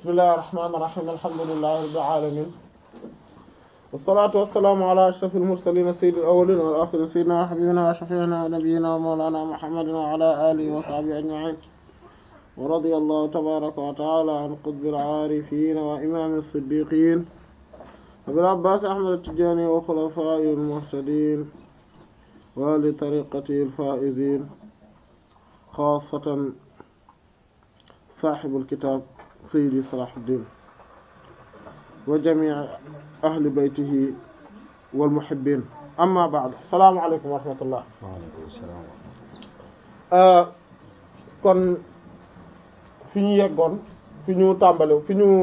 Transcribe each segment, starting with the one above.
bismillahir rahmanir rahim alhamdulillahi rabbil alamin wassalatu wassalamu ala ashrafil mursalin sayyidil awwalin wal akhirin sayyidina wa habibina wa shafi'ina wa nabiyyina wa mawlana muhammadin wa ala alihi wa sahbihi ajma'in wa radiyallahu tabaraka wa ta'ala an qutbil arifin wa imamis siddiqin abil abbas ahmad at-tijani wa khulafa'il muhtadin wa li tariqatil faizin xaasatan saaxibul kitaab sayyidi Salaahuddin wa jamii ahli baytihi wal muhibbiin amma ba'd salaamu aleykum wa rahmatullah. waaleykum salaam. kon fi ñu yeggoon fi ñu tàmbale fi ñu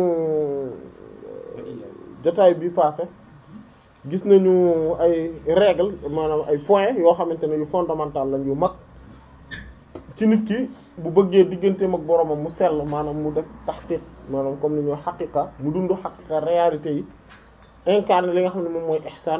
jotaay bi passé gis nañu ay règle maanaam ay points yoo xamante ne yu fondamental lañ yu mag. ci nit ki bu bëggee digganteem ak boromam mu sell maanaam mu def taxqiq maanaam comme ni ñoo xaqiqa mu dund xaqiqa réalité yi incarné li nga xam ne moom mooy ihsaan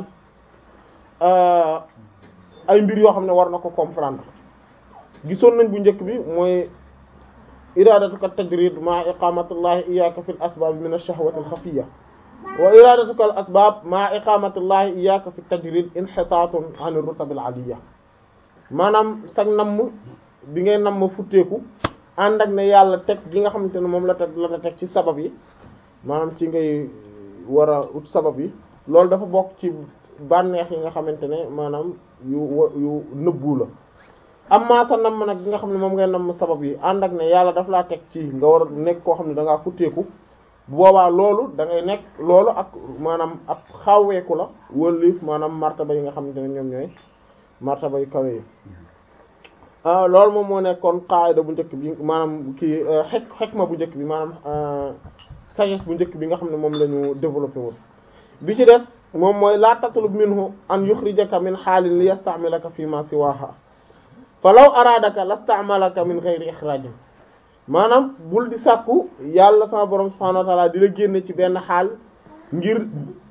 ay mbir yoo xam ne war na ko comprendre gisoon nañ bu njëkk bi mooy iradatuka tajrid ma iqamatullahi iyyaka fil asbab min ash-shahwati al-khafiyya wa iradatuka al asbab ma iqamatullahi iyyaka fi tajrid inhitatun an ar-rutab al-aliyya maanaam sag namm bi ngay nam ma futteeku ànd ak ne yàlla teg gi nga xamante ne moom la teg la teg ci sabab yi maanaam ci ngay war a ut sabab yi loolu dafa bokk ci bànneex yi nga xamante ne maanaam yu yu nëbbu la amma sa nam nag gi nga xam ne moom ngay nam sabab yi ànd ak ne yàlla daf laa teg ci nga war a nekk koo xam ne da ngaa futteeku boobaa loolu da ngay nekk loolu ak maanaam ab xawweeku la wëlif maanaam martaba yi nga xamante ne ñoom ñooy martaba yu kawe yi loolu moom moo nekkoon qaayda bu njëkk bi maanaam kii xek xekma bu njëkk bi maanaam sagesse bu njëkk bi nga xam ne moom la ñu développé woon bi ci des moom mooy laa tatlub minhu an yukhrijaka min xaalin li yastamilaka fi ma siwaha fa law araadaka lastamalaka min ghayri ikhrajin maanaam bul di sàkku yàlla sama borom subhanahu wa ta'ala di la génne ci benn xaal ngir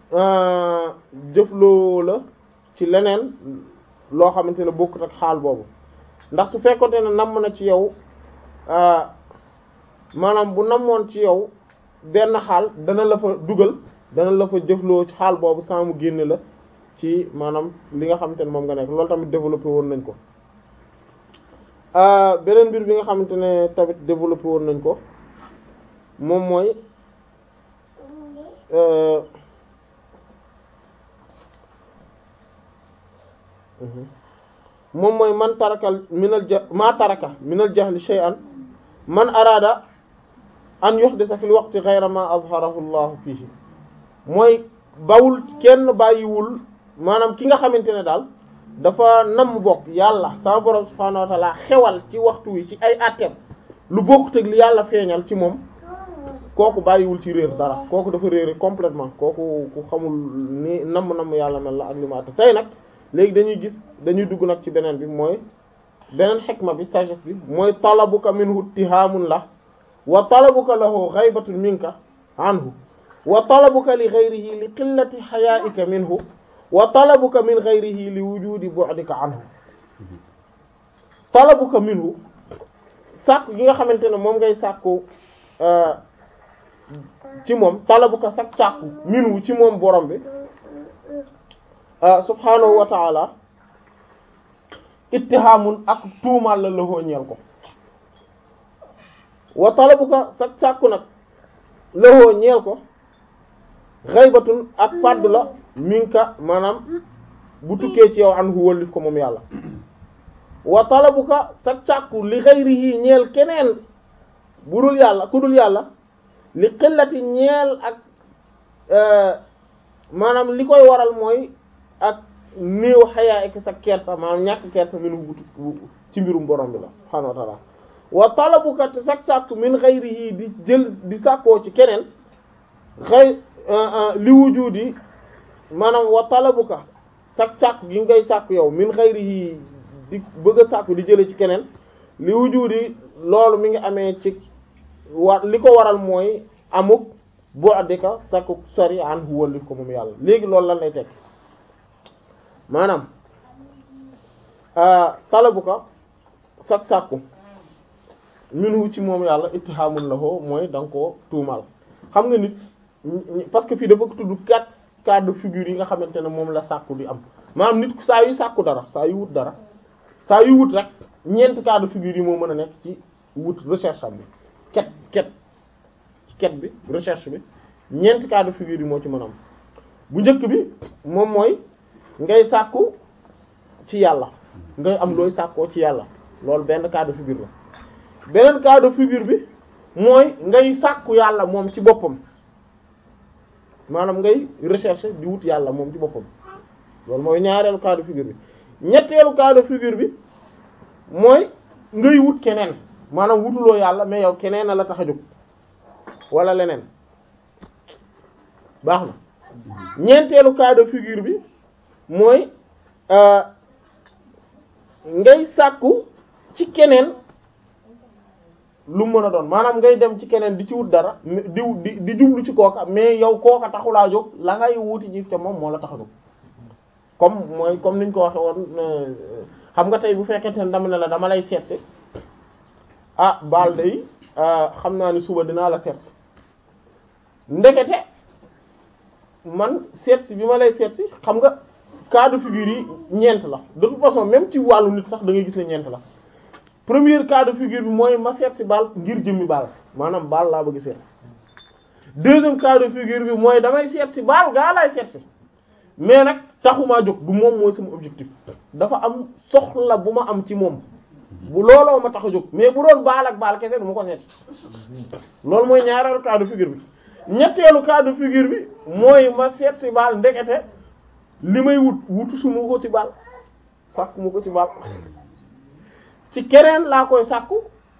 jëfloo la ci leneen loo xamante ne bokkut ak xaal boobu ndax su fekkonte ne namm na ci yow maanaam bu namoon ci yow benn xaal dana la fa dugal dana la fa jëfloo ci xaal boobu sans mu génne la ci maanaam li nga xamante ne moom nga nekk loolu tamit développé woon nañ ko beneen mbir bi nga xamante ne tamit développé woon nañ ko moom mooy moom mooy man tarakal minal ja maa taraka minal jahli shay'an man araada an yuhdisa fil waqti ghayra ma azharahu Allahu fihi mooy bawul kenn bàyyiwul maanaam ki nga xamante ne daal dafa namm bokk yàlla sama borom subhaanahu wa ta'ala xewal ci waxtu wi ci ay atteem lu bokkut ak li yàlla feeñal ci moom kooku bàyyiwul ci réer dara kooku dafa réere complètement kooku ku xamul ni namm-namm yàlla mel la ak li mu àtte tey nag léegi dañuy gis dañuy dugg nag ci beneen bi mooy beneen xikma bi sagesse bi mooy talabuka minhu ittihaamun la wa talabuka lahu ghaybatun minka anhu wa talabuka li ghayrihi li qillati hayaa'ika minhu wa talabuka min ghayrihi li wujudi bu'dika anhu talabuka minhu sàkku gi nga xamante ne moom ngay sàkku ci moom talabuka sak sàkku minhu ci moom borom bi subhaanahu wa taala ittihaamun ak tuumaal la la ñeel ko wa talabuka sa sàkku nag la ñeel ko xaybatun ak fàddu la minka maanaam bu tukkee ci yow an hu wallif ko moom yàlla wa talabuka sa sàkku li xayrihi ñeel keneen bu dul yàlla ku dul yàlla li xillati ñeel ak maanaam li koy waral mooy ak néew xayaa ek sa kersa maanaam ñàkk kersa min wu ci mbirum borom bi la subhaanahu wa ta'ala wa talabuka te sak sàkku min ghayrihi di jël di sàkkoo ci keneen xëy li wujudi maanaam wa talabuka sak sàkku gi ngay sàkku yow min ghayrihi di bëgg a sàkku di jële ci keneen li wujudi loolu mi ngi amee ci war li ko waral mooy amuk bu addika sakku sori an hu wallif ko moom yàlla léegi loolu lan lay tekk maanaam talabu ko sak sàkku minhu ci moom yàlla ittihaamun lahu mooy da nga koo tuumal xam nga nit parce que fii dafa ko tudd quatre cas de figure yi nga xamante ne moom la sàkku di am maanaam nit saa yu sàkku dara saa yu wut dara saa yu wut rek ñeenti cas de figure yi moo mën a nekk ci wut recherche am bi ket ket ket bi recherche bi ñeenti cas de figure yi moo ci mën a am bu njëkk bi moom mooy ngay sàkku ci yàlla ngay am looy sàkkoo ci yàlla loolu benn cas de figure la beneen cas de figure bi mooy ngay sàkku yàlla moom ci boppam maanaam ngay recherche di wut yàlla moom ci boppam loolu mooy ñaareelu cas de figure bi ñetteelu cas de figure bi mooy ngay wut keneen maanaam wutuloo yàlla mais yow keneen a la tax a jóg wala leneen baax na ñeenteelu cas de figure bi mooy ngay sàkku ci keneen lu mën a doon maanaam ngay dem ci keneen di ci wut dara di di di jublu ci kooka mais yow kooka taxulaa jóg la ngay wuti ji te moom moo la tax a jóg comme mooy comme niñ ko waxe woon xam nga tey bu fekkente ne dama ne la dama lay seetsi ah baal day xam naa ni suba dinaa la seetsi ndekete man seetsi bi ma lay seetsi xam nga cas de figure yi ñeent la de toute façon même ci wàllu nit sax da ngay gis ne ñeent la premier cas de figure bi mooy ma seet si baal ngir jëmmi baal maanaam baal laa bëgg seet deuxième cas de figure bi mooy damay seet si baal gaa laay seet si mais nag taxumaa jóg du moom mooy sama objectif dafa am soxla bu ma am ci moom bu looloo ma tax a jóg mais bu doon baal ak baal kese du ma ko seeti loolu mooy ñaareelu cas de figure bi ñetteelu cas de figure bi mooy ma seet si baal ndekete li may wut wutu su ma ko ci baal sàkku ma ko ci baal ci keneen laa koy sàkku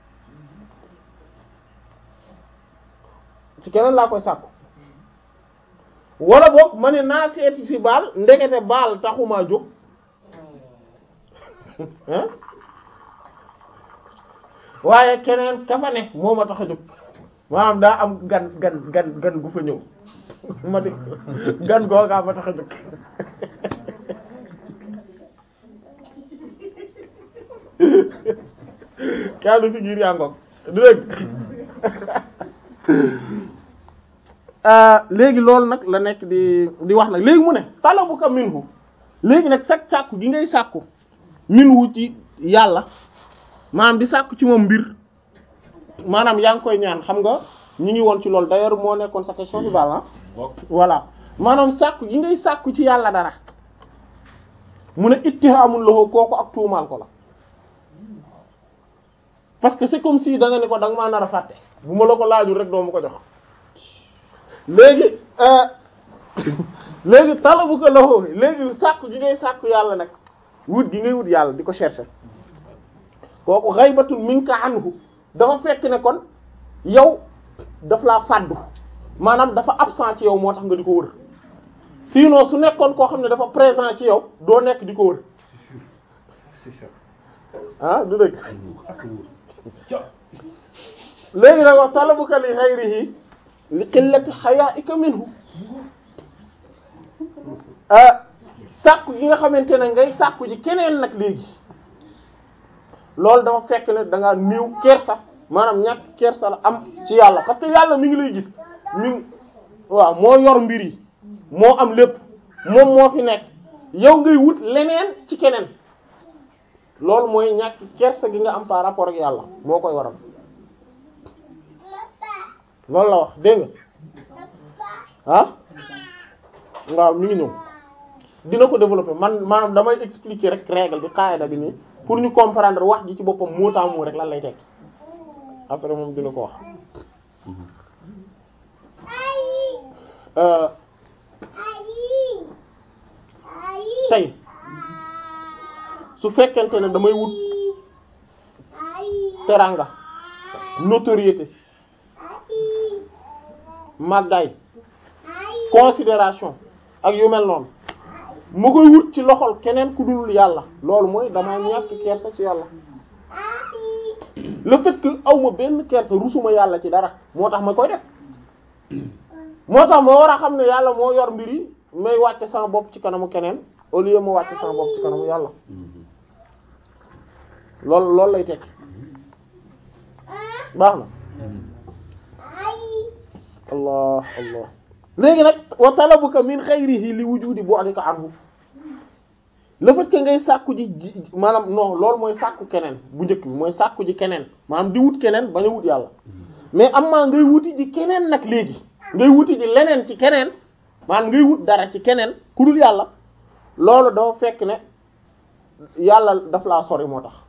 ci keneen laa koy sàkku wala boog ma ne naa seeti ci baal ndekete baal taxumaa jóg hein waaye keneen ka fa ne moo ma tax a jóg maanaam daa am gan gan gan gan gu fa ñëw ma di gan googaa ma tax a jóg cas de figure yaa ngoog du dégg léegi loolu nag la nekk di di wax nag léegi mu ne talabuka minhu léegi nag sag sàkku gi ngay sàkku minhu ci yàlla maanaam di sàkku ci moom mbir maanaam yaa ngi koy ñaan xam nga ñi ngi woon ci loolu d'ailleurs moo nekkoon sa question bi baal ah voilà maanaam sàkku gi ngay sàkku ci yàlla dara mu ne ittihaamul lahu kooku ak tuumaal ko la parce que c'est comme si da nga ne ko da nga maa nar a fàtte bu ma la ko laajul rek doo ma ko jox léegi léegi talabu ko lahu léegi sàkku gi ngay sàkku yàlla nag wut gi ngay wut yàlla di ko chercher kooku ghaybatun minka anhu dafa fekk ne kon yow daf laa fàddu maanaam dafa absent ci yow moo tax nga di ko wër sinon su nekkoon koo xam ne dafa présent ci yow doo nekk di ko wër ah du dëgg léegi nag wax talabuka li ghayrihi li qillati haya'ika minhu sàkku gi nga xamante ne ngay sàkku ji keneen nag léegi loolu dafa fekk ne da ngaa néew kersa maanaam ñàkk kersa la am ci yàlla parce que yàlla mi ngi lay gis mi ngi waaw moo yor mbir yi moo am lépp moom moo fi nekk yow ngay wut leneen ci keneen loolu mooy ñàkk kersa gi nga am par rapport ak yàlla moo koy waral loolu la wax dégg nga ah waaw mi ngi ñëw dina ko développer man maanaam damay expliquer rek règle bi qaida bi nii pour ñu comprendre wax ji ci boppam moo taamu rek lan lay tekki après moom dina ko wax tey su fekkente ne damay wut teranga notoriété màggaay considération ak yu mel noonu mu koy wut ci loxol keneen ku dul yàlla loolu mooy dama ñàkk kersa ci yàlla le fait que awma benn kersa rusuma yàlla ci dara moo tax ma koy def moo tax ma war a xam ne yàlla moo yor mbir yi may wàcce sama bopp ci kanamu keneen au lieu ma wàcce sama bopp ci kanamu yàlla loolu loolu lay tekki baax na allah allah léegi nag wa talabuka min xayrihi li wujudi bu'dika anhu le fait que ngay sàkku ji ji maanaam non loolu mooy sàkku keneen bu njëkk bi mooy sàkku ji keneen maanaam di wut keneen bañ a wut yàlla mais am maa ngay wuti ji keneen nag léegi ngay wuti ji leneen ci keneen maanaam ngay wut dara ci keneen ku dul yàlla loolu dafa fekk ne yàlla daf laa sori moo tax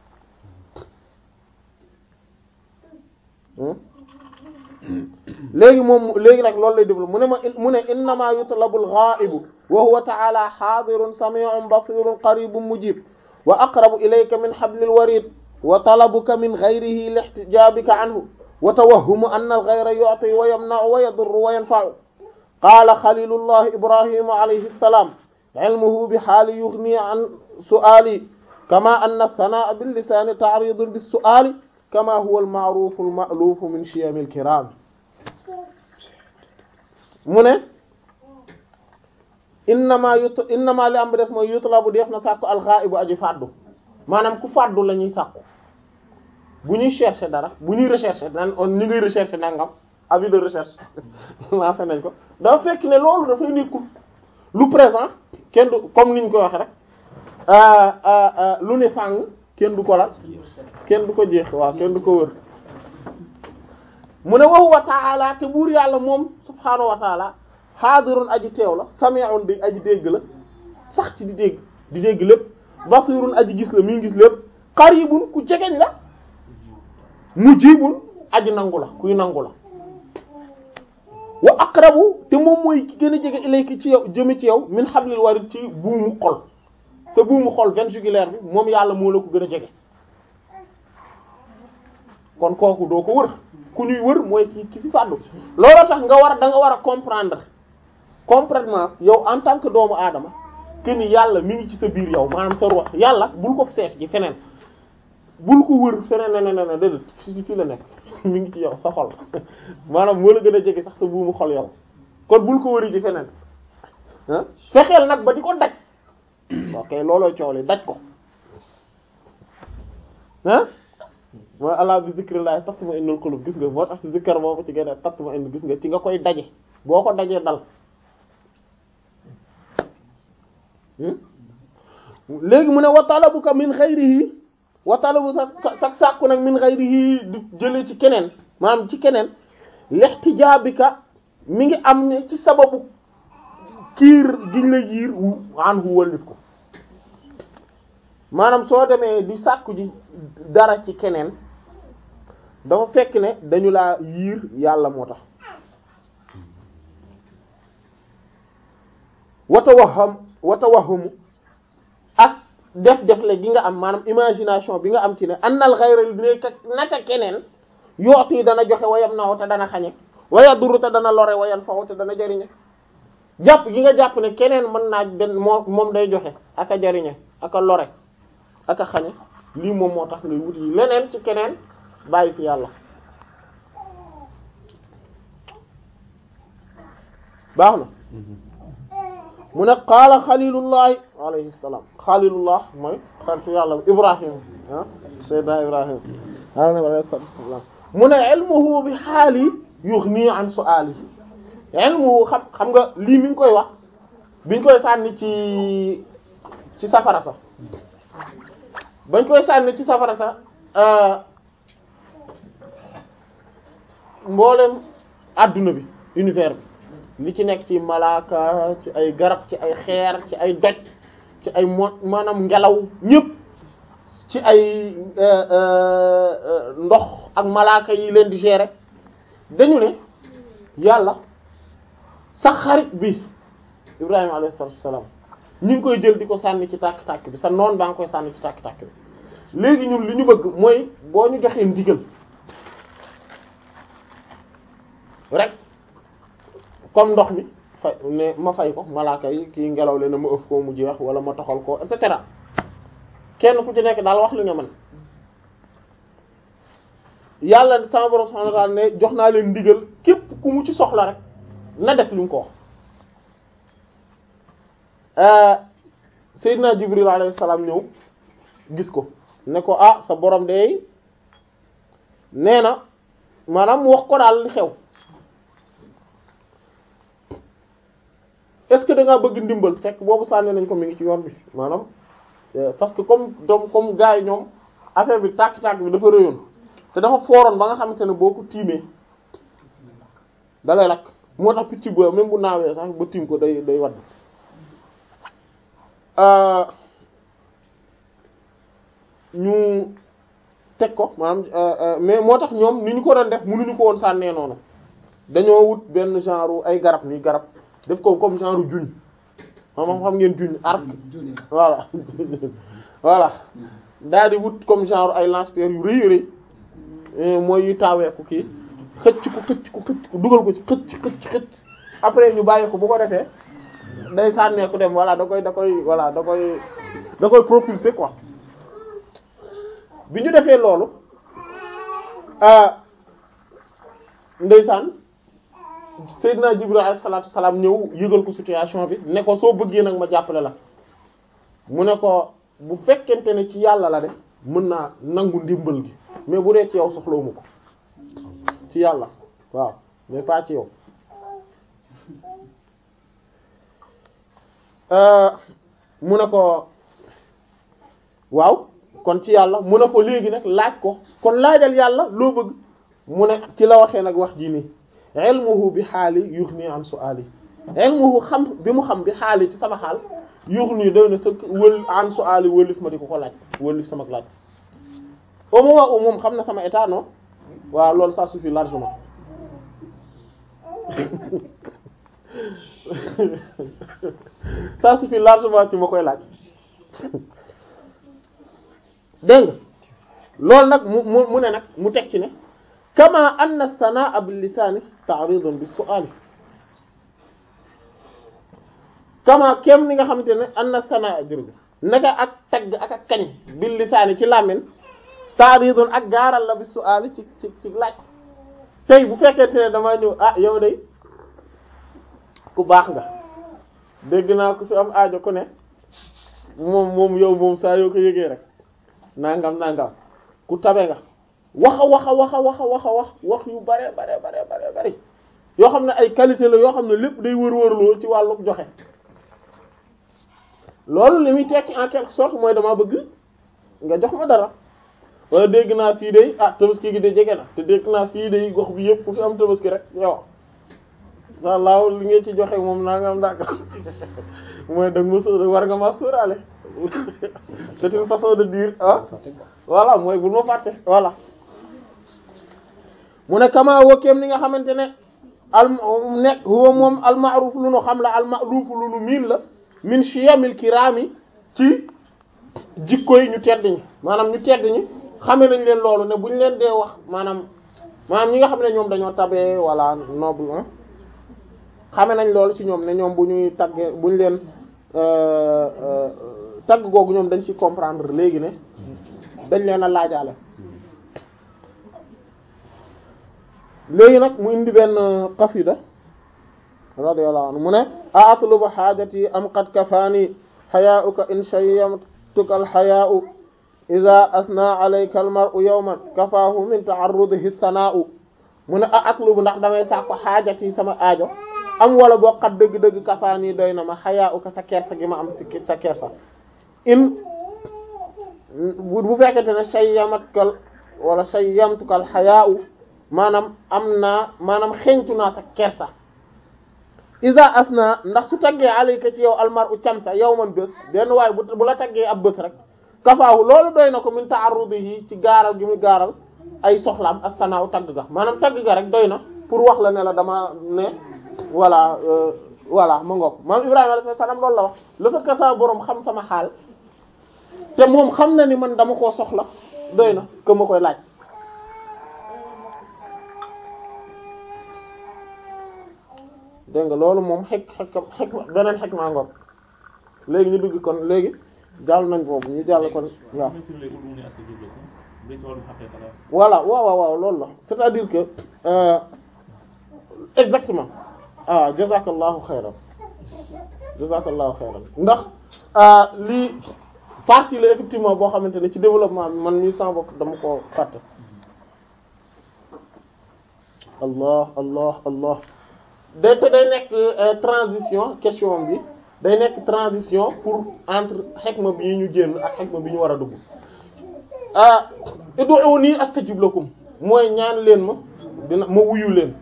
léegi moom léegi nag loolu lay déglu mu ne ma mu ne innama yutlabu al-ghaibu wa huwa ta'ala hadirun sami'un basirun qaribun mujib wa aqrabu ilayka min hablil warid wa talabuka min ghayrihi lihtijabika anhu wa tawahhumu anna al-ghayra yu'ti wa yamna'u wa yadurru wa yanfa'u qala khalilullah ibrahim alayhi salam ilmuhu bi hali yughni an su'ali kama anna ath-thana'a bil lisani ta'ridun bis su'ali kama huwa al-ma'ruf al-ma'luf min shiyam al-kiram mu ne innama yut innama li am bi des mooy yutlabu def na sàkku al-ghaibu aji fàddu maanaam ku fàddu la ñuy sàkku bu ñuy chercher dara bu ñuy rechercher nan on ñu ngay rechercher nangam avis de recherche lancé nañ ko dafa fekk ne loolu dafay nekkul lu présent kenn du comme niñ koy waxe rek lu ne fàng kenn du ko lal kenn du ko jeex waaw kenn du ko wër mu ne wa huwa ta'ala te buur yàlla moom subhaanahu wa ta'ala xaadirun aji teew la sami'un di aji dégg la sax ci di dégg di dégg lépp basirun aji gis la mi ngi gis lépp qaribun ku jegeñ la mujibun aji nangu la kuy nangu la wa aqrabu te moom mooy ki gën a jege ilayki ci yow jëme ci yow min hablil warid ci buumu xol sa buumu xol veine jugulaire bi moom yàlla moo la ko gën a jege kon kooku doo ko wër ku ñuy wër mooy ki ki ci fàddu looloo tax nga war a da nga war a comprendre complètement yow en tant que doomu aadama que ni yàlla mi ngi ci sa biir yow maanaam sa ruux yàlla bul ko seet ci feneen bul ko wër feneen ne ne ne déedéet fi fi la nekk mi ngi ci yow sa xol maanaam moo la gën a jege sax sa buumu xol yow kon bul ko wëri ci feneen ah fexeel nag ba di ko daj ok looloo coow li daj ko ah mooy allah bi zikrillah tatma'innul qulub gis nga moo tax ci zikkar boobu ci gën a tatma'innu gis nga ci nga koy daje boo ko dajee dal léegi mu ne wa talabuka min ghayrihi wa talabu sa sa sàkku nag min ghayrihi di jëlee ci keneen maanaam ci keneen lihtijaabika mi ngi am ne ci sababu kiir giñ la yiir an hu wallif ko maanaam soo demee di sàkku ji dara ci keneen dafa fekk ne dañu laa yiir yàlla moo tax wata waxam wata waxamu ak def defle gi nga am maanaam imagination bi nga am ci ne annal xayral nekk naka keneen yooti dana joxe wayam naw te dana xañe waya duru te dana lore wayan faw te dana jariñe jàpp gi nga jàpp ne keneen mën naa benn moo moom day joxe ak a jariñe ak a lore ak a xañe lii moom moo tax ngay wut yi leneen ci keneen bàyyi fi yàlla baax na mu ne qaala xalilullahi alayhi salaam xalilullah mooy xaritu yàlla ibrahim ah sayyidina ibrahim alayhi salaam mu ne ilmuhu bi xaali yughni an su'alihi ilmuhu xam xam nga lii mi ngi koy wax biñ koy sànni ci ci safara sax bañ koy sànni ci safara sax mboolem adduna bi univers bi li ci nekk ci malaaka ci ay garab ci ay xeer ci ay doj ci ay mo maanaam ngelaw ñépp ci ay ndox ak malaaka yi leen di gérer dañu ne yàlla sa xarit bi Ibrahima alayhi salaatu wassalaam ñu ngi koy jël di ko sànni ci tàkk-tàkk bi sa noon baa ngi koy sànni ci tàkk-tàkk bi léegi ñun li ñu bëgg mooy boo ñu joxee ndigal rek comme ndox mi fay ne ma fay ko malaaka yi kii ngelaw le na ma ëf ko mu jeex wala ma toxal ko et cetera kenn ku ci nekk daal wax li nga mën yàlla sama borom subhanahu wa ta'ala ne jox naa leen ndigal képp ku mu ci soxla rek na def li mu ko wax Seydina Jibril alayhi salaam ñëw gis ko ne ko ah sa borom de nee na maanaam mu wax ko daal li xew est-ce que da ngaa bëgg ndimbal fekk boobu sànni nañ ko mi ngi ci yoon bi maanaam parce que comme doom comme gars yi ñoom affaire bi tàkk-tàkk bi dafa rëyoon te dafa fooroon ba nga xamante ne boo ko tiimee dalay lakk moo tax picc bu même bu naawee sax ba tiim ko day day wadd ñu teg ko maanaam mais moo tax ñoom ni ñu ko doon def mënuñu ko woon sànnee noonu dañoo wut benn genre ay garab ni garab def ko comme genre juñ xam xam ngeen juñ arc voilà voilà daal di wut comme genre ay lance-pierre yu rëy rëy mooy yu taaweeku kii xëcc ko xëcc ko xëcc ko dugal ko ci xëcc xëcc xëcc après ñu bàyyi ko bu ko defee day sànneeku dem voilà da koy da koy voilà da koy da koy propulser quoi bi ñu defee loolu ndeysaan Seydina Jibril alayhi salaatu salaam ñëw yëgal ko situation bi ne ko soo bëggee nag ma jàppale la mu ne ko bu fekkente ne ci yàlla la de mën naa nangu ndimbal gi mais bu dee ci yow soxlawuma ko ci yàlla waaw mais pas ci yow mu ne ko waaw kon ci yàlla mu ne ko léegi nag laaj ko kon laajal yàlla loo bëgg mu ne ci la waxee nag wax ji nii ilmuhu bi xaali yughni an su'ali ilmuhu xam bi mu xam bi xaali ci sama xaal yughni doy na sa wël an su'ali wëlif ma di ko ko laaj wëlif sama laaj au moment où moom xam na sama état non waaw loolu ça suffit largement ça suffit largement ci ma koy laaj dégg nga loolu nag mu mu mu ne nag mu teg ci ne kama anna sanaa bil lisaani ta'ridun bis su'aali kama kem ni nga xamante ne anna sanaa jërëjëf naka ak tagg ak ak kañ bil lisaani ci làmmiñ ta'ridun ak gaaral la bis su'aali ci ci ci laaj tey bu fekkente ne damaa ñëw ah yow day ku baax nga dégg naa ku fi am aajo ku ne moom moom yow moom saa yoo ko yëgee rek nangam nangam ku tabe nga waxa waxa waxa waxa waxa wax wax yu bare bare bare bare bari yoo xam ne ay qualité la yoo xam ne lépp day wër-wërloo ci wàllu joxe loolu li muy tekki en quelque sorte mooy dama bëgg nga jox ma dara wala dégg naa fii day ah tabaski gi de jege na te dégg naa fii day gox bi yëpp ku fi am tabaski rek yow sa laaw li nga ci joxe moom naa nga am ndànk mooy dag ma sóor war nga ma sóoraale c'est une façon de dire ah voilà mooy bul ma fàtte voilà mu ne kama wokkeem ni nga xamante ne al nekk huwa moom al ma'ruf lu nu xam la al ma'ruf lu nu miin la min shiyamil kirami ci jikko yi ñu tedd ñi maanaam ñu tedd ñi xame nañ leen loolu ne bu ñu leen dee wax maanaam maanaam ñi nga xam ne ñoom dañoo tabee wala noble xame nañ loolu ci ñoom ne ñoom bu ñuy taggee bu ñu leen tagg googu ñoom dañ ci comprendre léegi ne dañ leen a laajaale léegi nag mu indi benn qasida radiyallahu anhu mu ne a atlubu xaajati am qad kafaani xayaa'uka in shayyamtuka alxayaa'u ida asna alayka almar'u yawman kafaahu min ta'arrudihi sanaa'u mu ne a atlubu ndax damay sàkko xaajati sama aajo am wala boo xat dëgg-dëgg kafaani doy na ma xayaa'uka sa kersa gi ma am si sa kersa in bu fekkente ne shayyamatkal wala shayyamtukal xayaa'u maanaam am naa maanaam xeeñtu naa sa kersa isa asna ndax su taggee alayka ci yow almar'u camsa yow man bés benn waaye bu bu la taggee ab bés rek kafaahu loolu doy na ko min ta'arrudihi ci gaaral gi muy gaaral ay soxlaam ak sanaaw tagg ga maanaam tagg ga rek doy na pour wax la ne la dama ne voilà voilà ma ngoog maam Ibrahima alayhi salaam loolu la wax le fait que sa borom xam sama xaal te moom xam na ni man dama koo soxla doy na que ma koy laaj dégg nga loolu moom xek xek xek beneen xek maa ngoog léegi ñu dugg kon léegi jàll nañ boobu ñu jàll kon waaw voilà waaw waaw waaw loolu la c'est-à-dire que euh, exactement ah jazakallahu xayran jazakallahu xayran ndax lii partie la effectivement boo xamante ne ci développement bi man mii sama bopp dama ko fàtte allah allah allah day te day nekk euh, transition question bi day nekk transition pour entre xikma bi ñu génn ak xikma bi ñu war a dugg ah ud'uuni astajib lakum mooy ñaan leen ma dina ma wuyu leen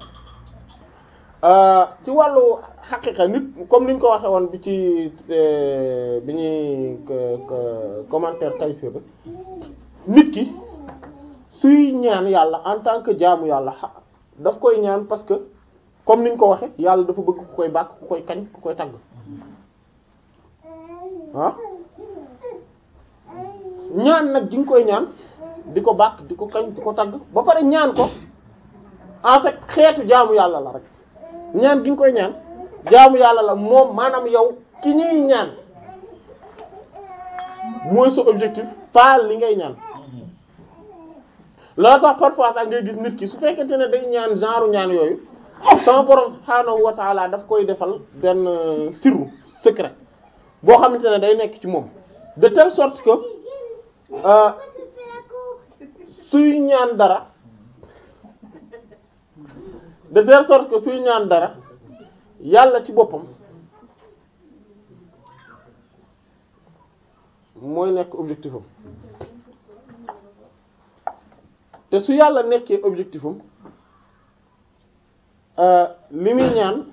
ci wàllu xaqiqa nit comme niñ ko waxee woon bi ci bi ñuy commentaire Tayssîr bi nit ki suy ñaan yàlla en tant que jaamu yàlla daf koy ñaan parce que comme niñ ko waxe yàlla dafa bëgg ku koy bàkk ku koy kañ ku koy tagg ah ñaan nag ji nga koy ñaan di ko bàkk di ko kañ di ko tagg ba pare ñaan ko en fait xeetu jaamu yàlla la rek ñaan gi nga koy ñaan jaamu yàlla la moom maanaam yow ki ñuy ñaan mooy sa objectif pas li ngay ñaan loolu tax parfois sax ngay gis nit ki su fekkente ne day ñaan genre ñaan yooyu sama borom subhaanahu wa taala daf koy defal benn sirru secret boo xamante ne day nekk ci moom de telle sorte que suy ñaan dara de telle sorte que suy ñaan dara yàlla ci boppam mooy nekk objectif am te su yàlla nekkee objectif am li muy ñaan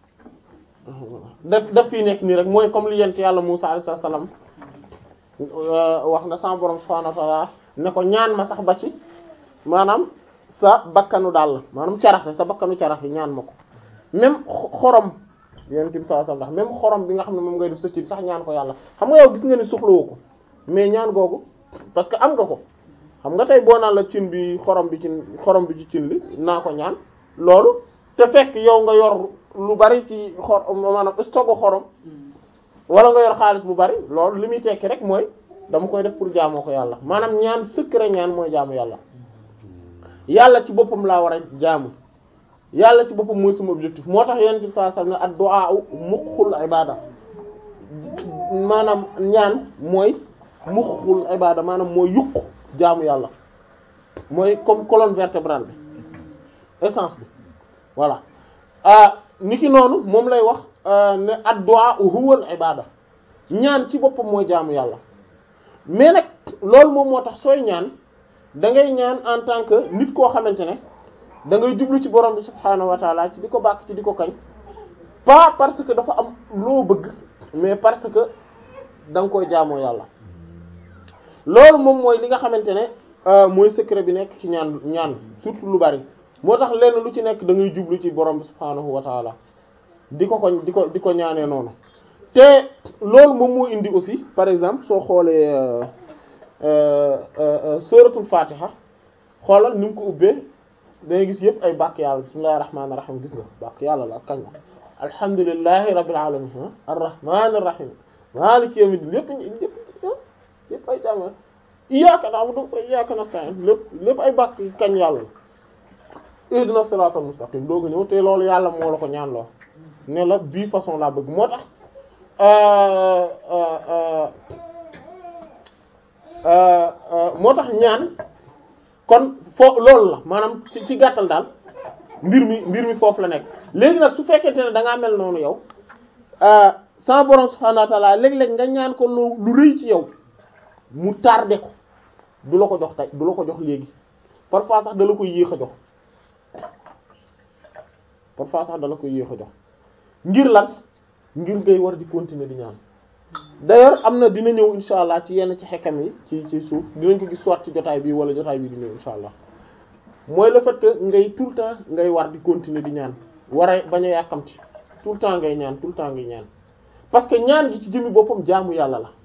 daf daf fii nekk nii rek mooy comme li yent yàlla Musaa alayhi salaam wax na sama borom subhaanahu wa ta'aala ne ko ñaan ma sax ba ci maanaam sa bakkanu daal maanaam carax sa bakkanu carax yi ñaan ma ko même xorom yonent bi sallallahu alayhi wasallam même xorom bi nga xam ne moom ngay def sa cin sax ñaan ko yàlla xam nga yow gis nga ni soxlawoo ko mais ñaan googu parce que am nga ko xam nga tey boo naan la cin bi xorom bi cin xorom bi ci cin li naa ko ñaan loolu te fekk yow nga yor lu bari ci xor maanaam stock xorom wala nga yor xaalis bu bari loolu li muy tekki rek mooy dama koy def pour jaamoo ko yàlla maanaam ñaan secret ñaan mooy jaamu yàlla yàlla ci boppam laa war a jaamu yàlla ci boppam mooy sama objectif moo tax yonent bi sallallahu alayhi wasallam ad-du'a muxul ibada maanaam ñaan mooy muxul ibada maanaam mooy yuq jaamu yàlla mooy comme colonne vertébrale bi essence bi voilà niki noonu moom lay wax ne ad-du'a huwal ibada ñaan ci boppam mooy jaamu yàlla mais nag loolu moom moo tax sooy ñaan da ngay ñaan en tant que nit koo xamante ne da ngay jublu ci borom bi subhaanahu wa taala ci di ko bàkk ci di ko kañ pas parce que dafa am loo bëgg mais parce que da nga koy jaamoo yàlla loolu moom mooy li nga xamante ne mooy secret bi nekk ci ñaan ñaan surtout lu bari moo tax lenn lu ci nekk da ngay jublu ci borom bi subhaanahu wa taala di ko ko di ko di ko ñaanee noonu te loolu moom moo indi aussi par exemple soo xoolee suratul fatiha xoolal ni mu ko ubbee dangay gis yëpp ay bàkk yàlla bismillahir rahmanir rahim gis nga bàkk yàlla la ak kañ la alhamdulillahi rabbil alamin arrahmanir rahim maliki yawmiddin lépp lépp lépp ay jàmm iyyaka na'budu wa iyyaka nasta'in lépp lépp ay bàkk kañ yàlla la ihdina siratal mustaqim dooga ñëw te loolu yàlla moo la ko ñaan loo ne la bii façon laa bëgg moo tax moo tax ñaan kon foo loolu la maanaam ci ci gàttal daal mbir mi mbir mi foofu la nekk léegi nag su fekkente ne da ngaa mel noonu yow sa borom subhanahu wa ta'ala léeg-léeg nga ñaan ko lu lu rëy ci yow mu tardé ko du la ko jox tey du la ko jox léegi parfois sax da la koy yéex a jox parfois sax da la koy yéex a jox ngir lan ngir ngay war di continuer di ñaan d'ailleurs am na dina ñëw insha allah ci yenn ci xekkam yi ci ci suuf dinañ ko gis soit ci jotaay bi wala jotaay bi di ñëw insha allah mooy le fait que ngay tout le temps ngay war di continuer di ñaan war a bañ a yàkkamti tout le temps ngay ñaan tout le temps ngay ñaan parce que ñaan gi ci jëmmi boppam jaamu yàlla la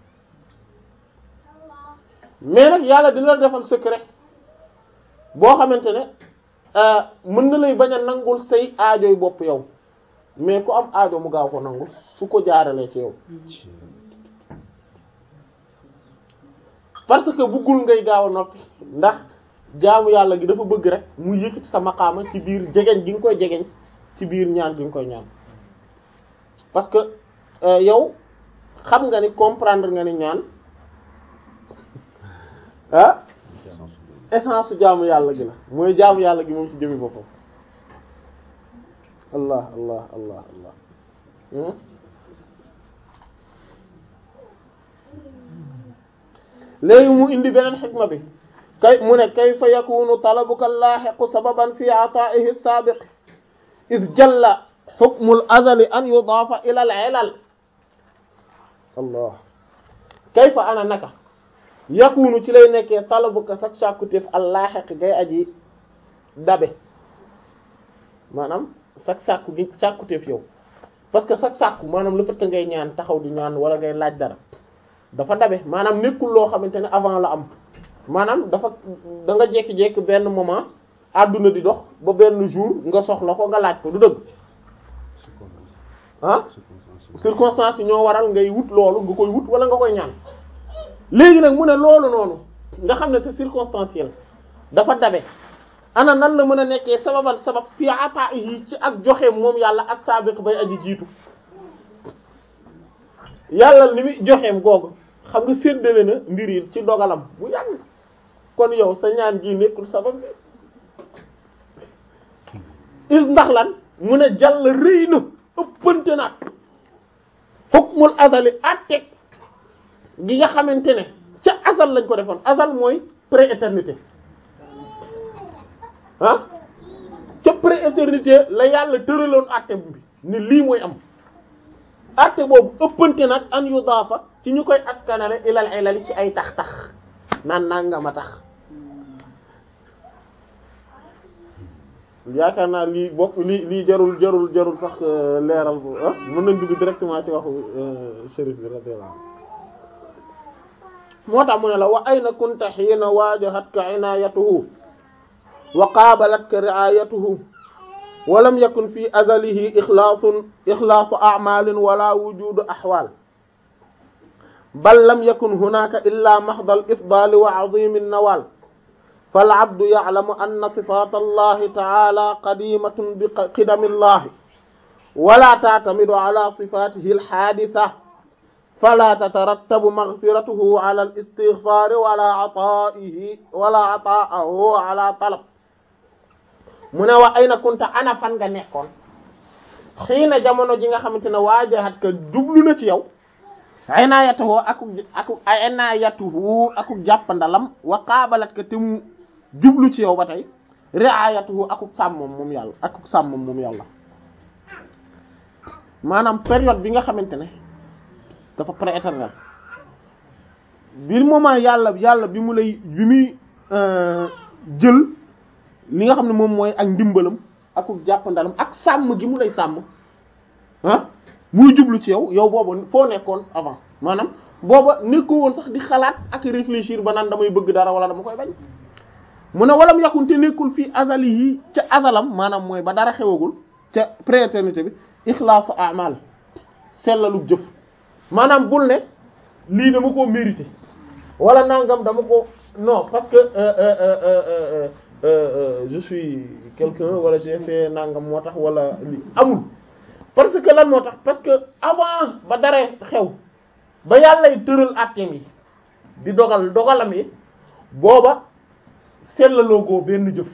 mais nag yàlla dina la defal secret boo xamante ne mën na lay bañ a nangul say aajoy bopp yow mais ku am aajo mu gaaw ko nangu su ko jaaralee ci yow parce que buggul ngay gaaw a noppi ndax jaamu yàlla gi dafa bëgg rek mu yëkkati sa maqaama ci biir jegeñ gi nga koy jegeñ ci biir ñaan gi nga koy ñaan parce que yow xam nga ni comprendre nga ni ñaan ah essence su jaamu yàlla gi la mooy jaamu yàlla gi moom ci jëmi boppam allah allah allah allah hmm? léegi mu indi beneen xikma bi kay mu ne kayfa yakunu talabuka laaxiqu sababan fi ataa'ihi saabiq id jalla xukmu al azali an yudaafa ila al ilal allah kayfa ana naka yakunu ci lay nekkee talabuka sak sàkkutéef al laaxiq gay aji dabe maanaam sak sàkku gi sàkkutéef yow parce que sak sàkku maanaam le fait que ngay ñaan taxaw di ñaan wala ngay laaj dara dafa dabe maanaam nekkul loo xamante ne avant la am maanaam dafa da nga jékki-jékki benn moment àdduna di dox ba benn jour nga soxla ko nga laaj ko du dëgg ah circonstance yi ñoo waral ngay wut loolu nga koy wut wala nga koy ñaan léegi nag mu ne loolu noonu nga xam ne c'est circonstanciel dafa dabe ana nan la mën a nekkee sababan sabab fi ata yi ci ak joxe moom yàlla ak saabiq bay aji jiitu yàlla li muy joxeem googu xam nga séddale na mbir yi ci dogalam bu yàgg kon yow sa ñaan gi nekkul sabab bi is ndax lan mu ne jàll rëy na ëppante naat hukmul azali atteg gi nga xamante ne ca azal lañ ko defoon azal mooy pré-éternité ah ca pré-éternité la yàlla tëraloon atte bi ni lii mooy am atte boobu ëppante nag an yu daafa ci ñu koy askanale ilal ilali ci ay tax tax naan nanga ma tax yaakaar naa lii bokk lii lii jarul jarul jarul sax leeral bu ah mën nañ dugg directement ci waxu shérif bi radiyallahu moo tax mu ne la wa ayna kunta hiina waajahatka inaayatuhu wa qaabalatka ri'aayatuhu wa lam yakun fi azalihi ixlaasun ixlaasu a'maalin wala wujuudu axwaal bal lam yakun hunaaka illaa maxdal ifdaali wa 'aziimi nawaal fal 'abdu ya'lamu anna sifaata Allahi ta'aalaa qadiimatun bi qidami Allahi wala ta'tamidu 'alaa sifaatihi al-haadisa fala tatarattabu maghfiratuhu 'alaa al-istighfaari wala 'ataa'ihi wala 'ataa'ahu 'alaa talab mu ne wa ayna kunta ana fan nga nekkoon xiina jamono ji nga xamante ne waajahat ka jublu na ci yow inaayatuhu aku aku inaayatuhu aku jàppandalam wa qaabalat ka te mu jublu ci yow ba tey riayatuhu aku sàmmam moom yàlla aku sàmmam moom yàlla maanaam période bi nga xamante ne dafa prééternel bi moment yàlla yàlla bi mu lay bi muy jël li nga xam ne moom mooy ak ndimbalam aku jàppandalam ak sàmm gi mu lay sàmm ah muy jublu ci yow yow boobu foo nekkoon avant maanaam booba nekkoo woon sax di xalaat ak réfléchir ba naan damay bëgg dara wala dama koy bañ mu ne walam yakun te nekkul fii azali yi ca azalam maanaam mooy ba dara xewagul ca prééternité bi ixlaasu amal sellalu jëf maanaam bul ne lii dama koo mérité wala nangam dama ko non parce que euh, euh, euh, euh, je suis quelqu'un wala j'ai fait nangam moo tax wala li amul parce que lan moo tax parce que avant ba dara xew ba yàllay tëral àtteem yi di dogal dogalam yi booba sellaloo goo benn jëf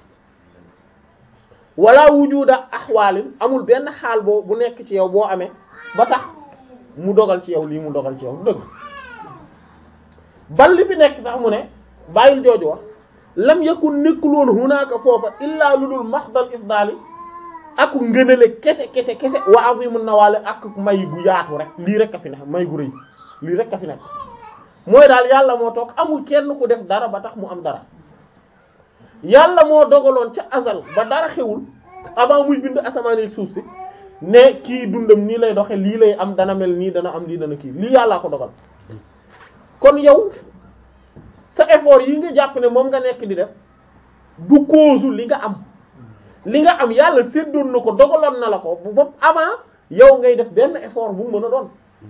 wala wujuda axwaalin amul benn xaal boo bu nekk ci yow boo amee ba tax mu dogal ci yow lii mu dogal ci yow dëgg bal li fi nekk sax mu ne bàyyil jooju wax lam yakun nekkul woon hunaaka foofa illaa lu dul maxdal ifdaali ak ngënale kese kese kese wa azimun nawaale ak may gu yaatu rek lii rek a fi nekk may gu rëy lii rek a fi nekk mooy daal yàlla moo toog amul kenn ku def dara ba tax mu am dara yàlla moo dogaloon ca azal ba dara xewul avant muy bind asamaan ak suuf si ne kii dundam nii lay doxe lii lay am dana mel nii dana am lii dana kii lii yàllaa ko dogal kon yow sa effort yi nga jàpp ne moom nga nekk di def du cause li nga am li nga am yàlla séddoon na ko dogaloon na la ko bu bopp avant yow ngay def benn effort bu mu mën a doon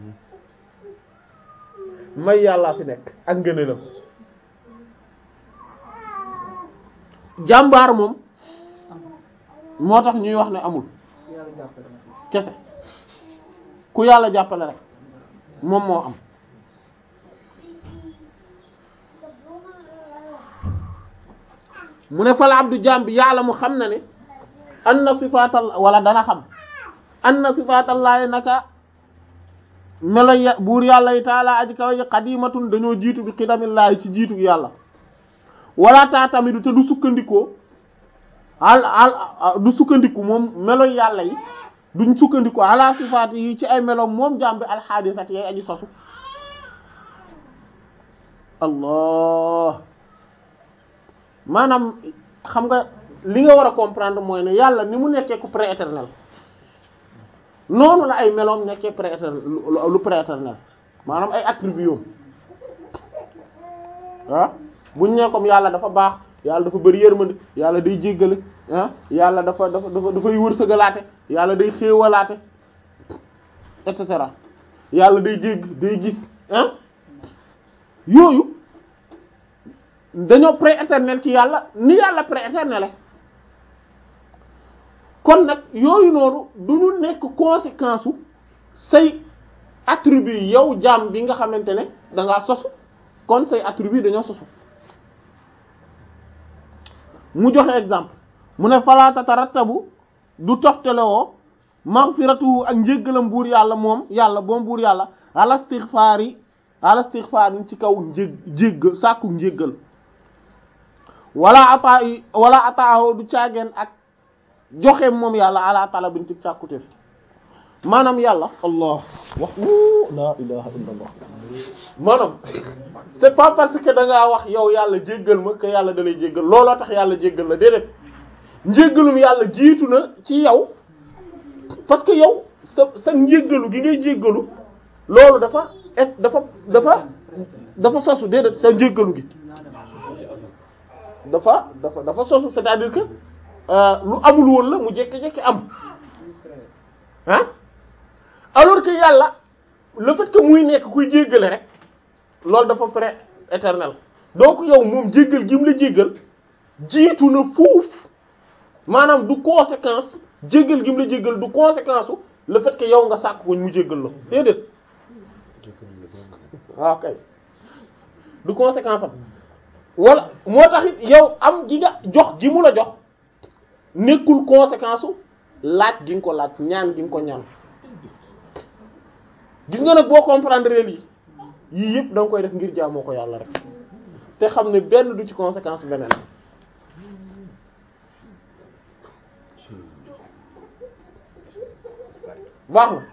may yàllaa fi nekk ak ngëneelam jàmbaar moom moo tax ñuy wax ne amul kese ku yàlla jàppale rek moom moo am mu ne fal abdu jaam bi yàlla mu xam na ne anna sifaatal wala dana xam anna sifaatallaahi naka melo ya buur yàlla yi taala aji kaw ji qadimatun dañoo jiitu bi xidamillaahi ci jiitu yàlla wala taa tamit te du sukkandikoo al al du sukkandiku moom melo yàlla yi duñ sukkandiku ala sifaat yi ci ay melo moom jàmbi alxaadisat yay aji sosu allah maanaam xam nga li nga war a comprendre mooy ne yàlla ni mu nekkee ku prééternel noonu la ay meloom nekkee prééternel lu prééternel maanaam ay attributs ah buñ ne comme yàlla dafa baax yàlla dafa bëri yërmande yàlla day jéggale ah yàlla dafa dafa dafa dafay wërsëgalaate yàlla day xéewalaate et cetera yàlla day jégg day gis ah yooyu dañoo prééternel ci yàlla ni yàlla prééternel kon nag yooyu noonu du ñu nekk conséquence su say attribut yow jaam bi nga xamante ne da ngaa sosu kon say attribut dañoo sosu mu joxe exemple mu ne fala tatarattabu du toftalewoo maghfiratu ak njéggalam buur yàlla moom yàlla boom buur yàlla ala istighfar yi ala istighfar yi ci kaw njég jégg sàkku njéggal wala ata yi wala ataaho du caageen ak joxe moom yàlla ala talabin ci càkkutéef maanaam yàlla allah wax la ilaha illa allah maanaam c'est pas parce que da ngaa wax yow yàlla jéggal ma que yàlla da lay jéggal looloo tax yàlla jéggal la déedéet njéggalum yàlla jiitu na ci yow parce que yow sa sa njéggalu gi ngay jéggalu loolu dafa et dafa dafa dafa sosu déedéet sa njéggalu gi dafa dafa dafa sosu c'est-à-dire que lu amul woon la mu jékki-jékki am ah alors que yàlla le fait que muy nekk kuy jéggale rek loolu dafa pré éternel donc yow moom jéggal gi mu la jéggal jiitu na fuuf maanaam du conséquence jéggal gi mu la jéggal du conséquence u le fait que yow nga sàkk ko mu jéggal la déedéet waaw kay du conséquence am wala moo tax it yow am gi nga jox gi mu la jox nekkul conséquence u laaj gi nga ko laaj ñaan gi nga ko ñaan gis nga nag boo comprendre lii yii yëpp da nga koy def ngir jaamoo ko yàlla rek te xam ne benn du ci conséquence beneen baax na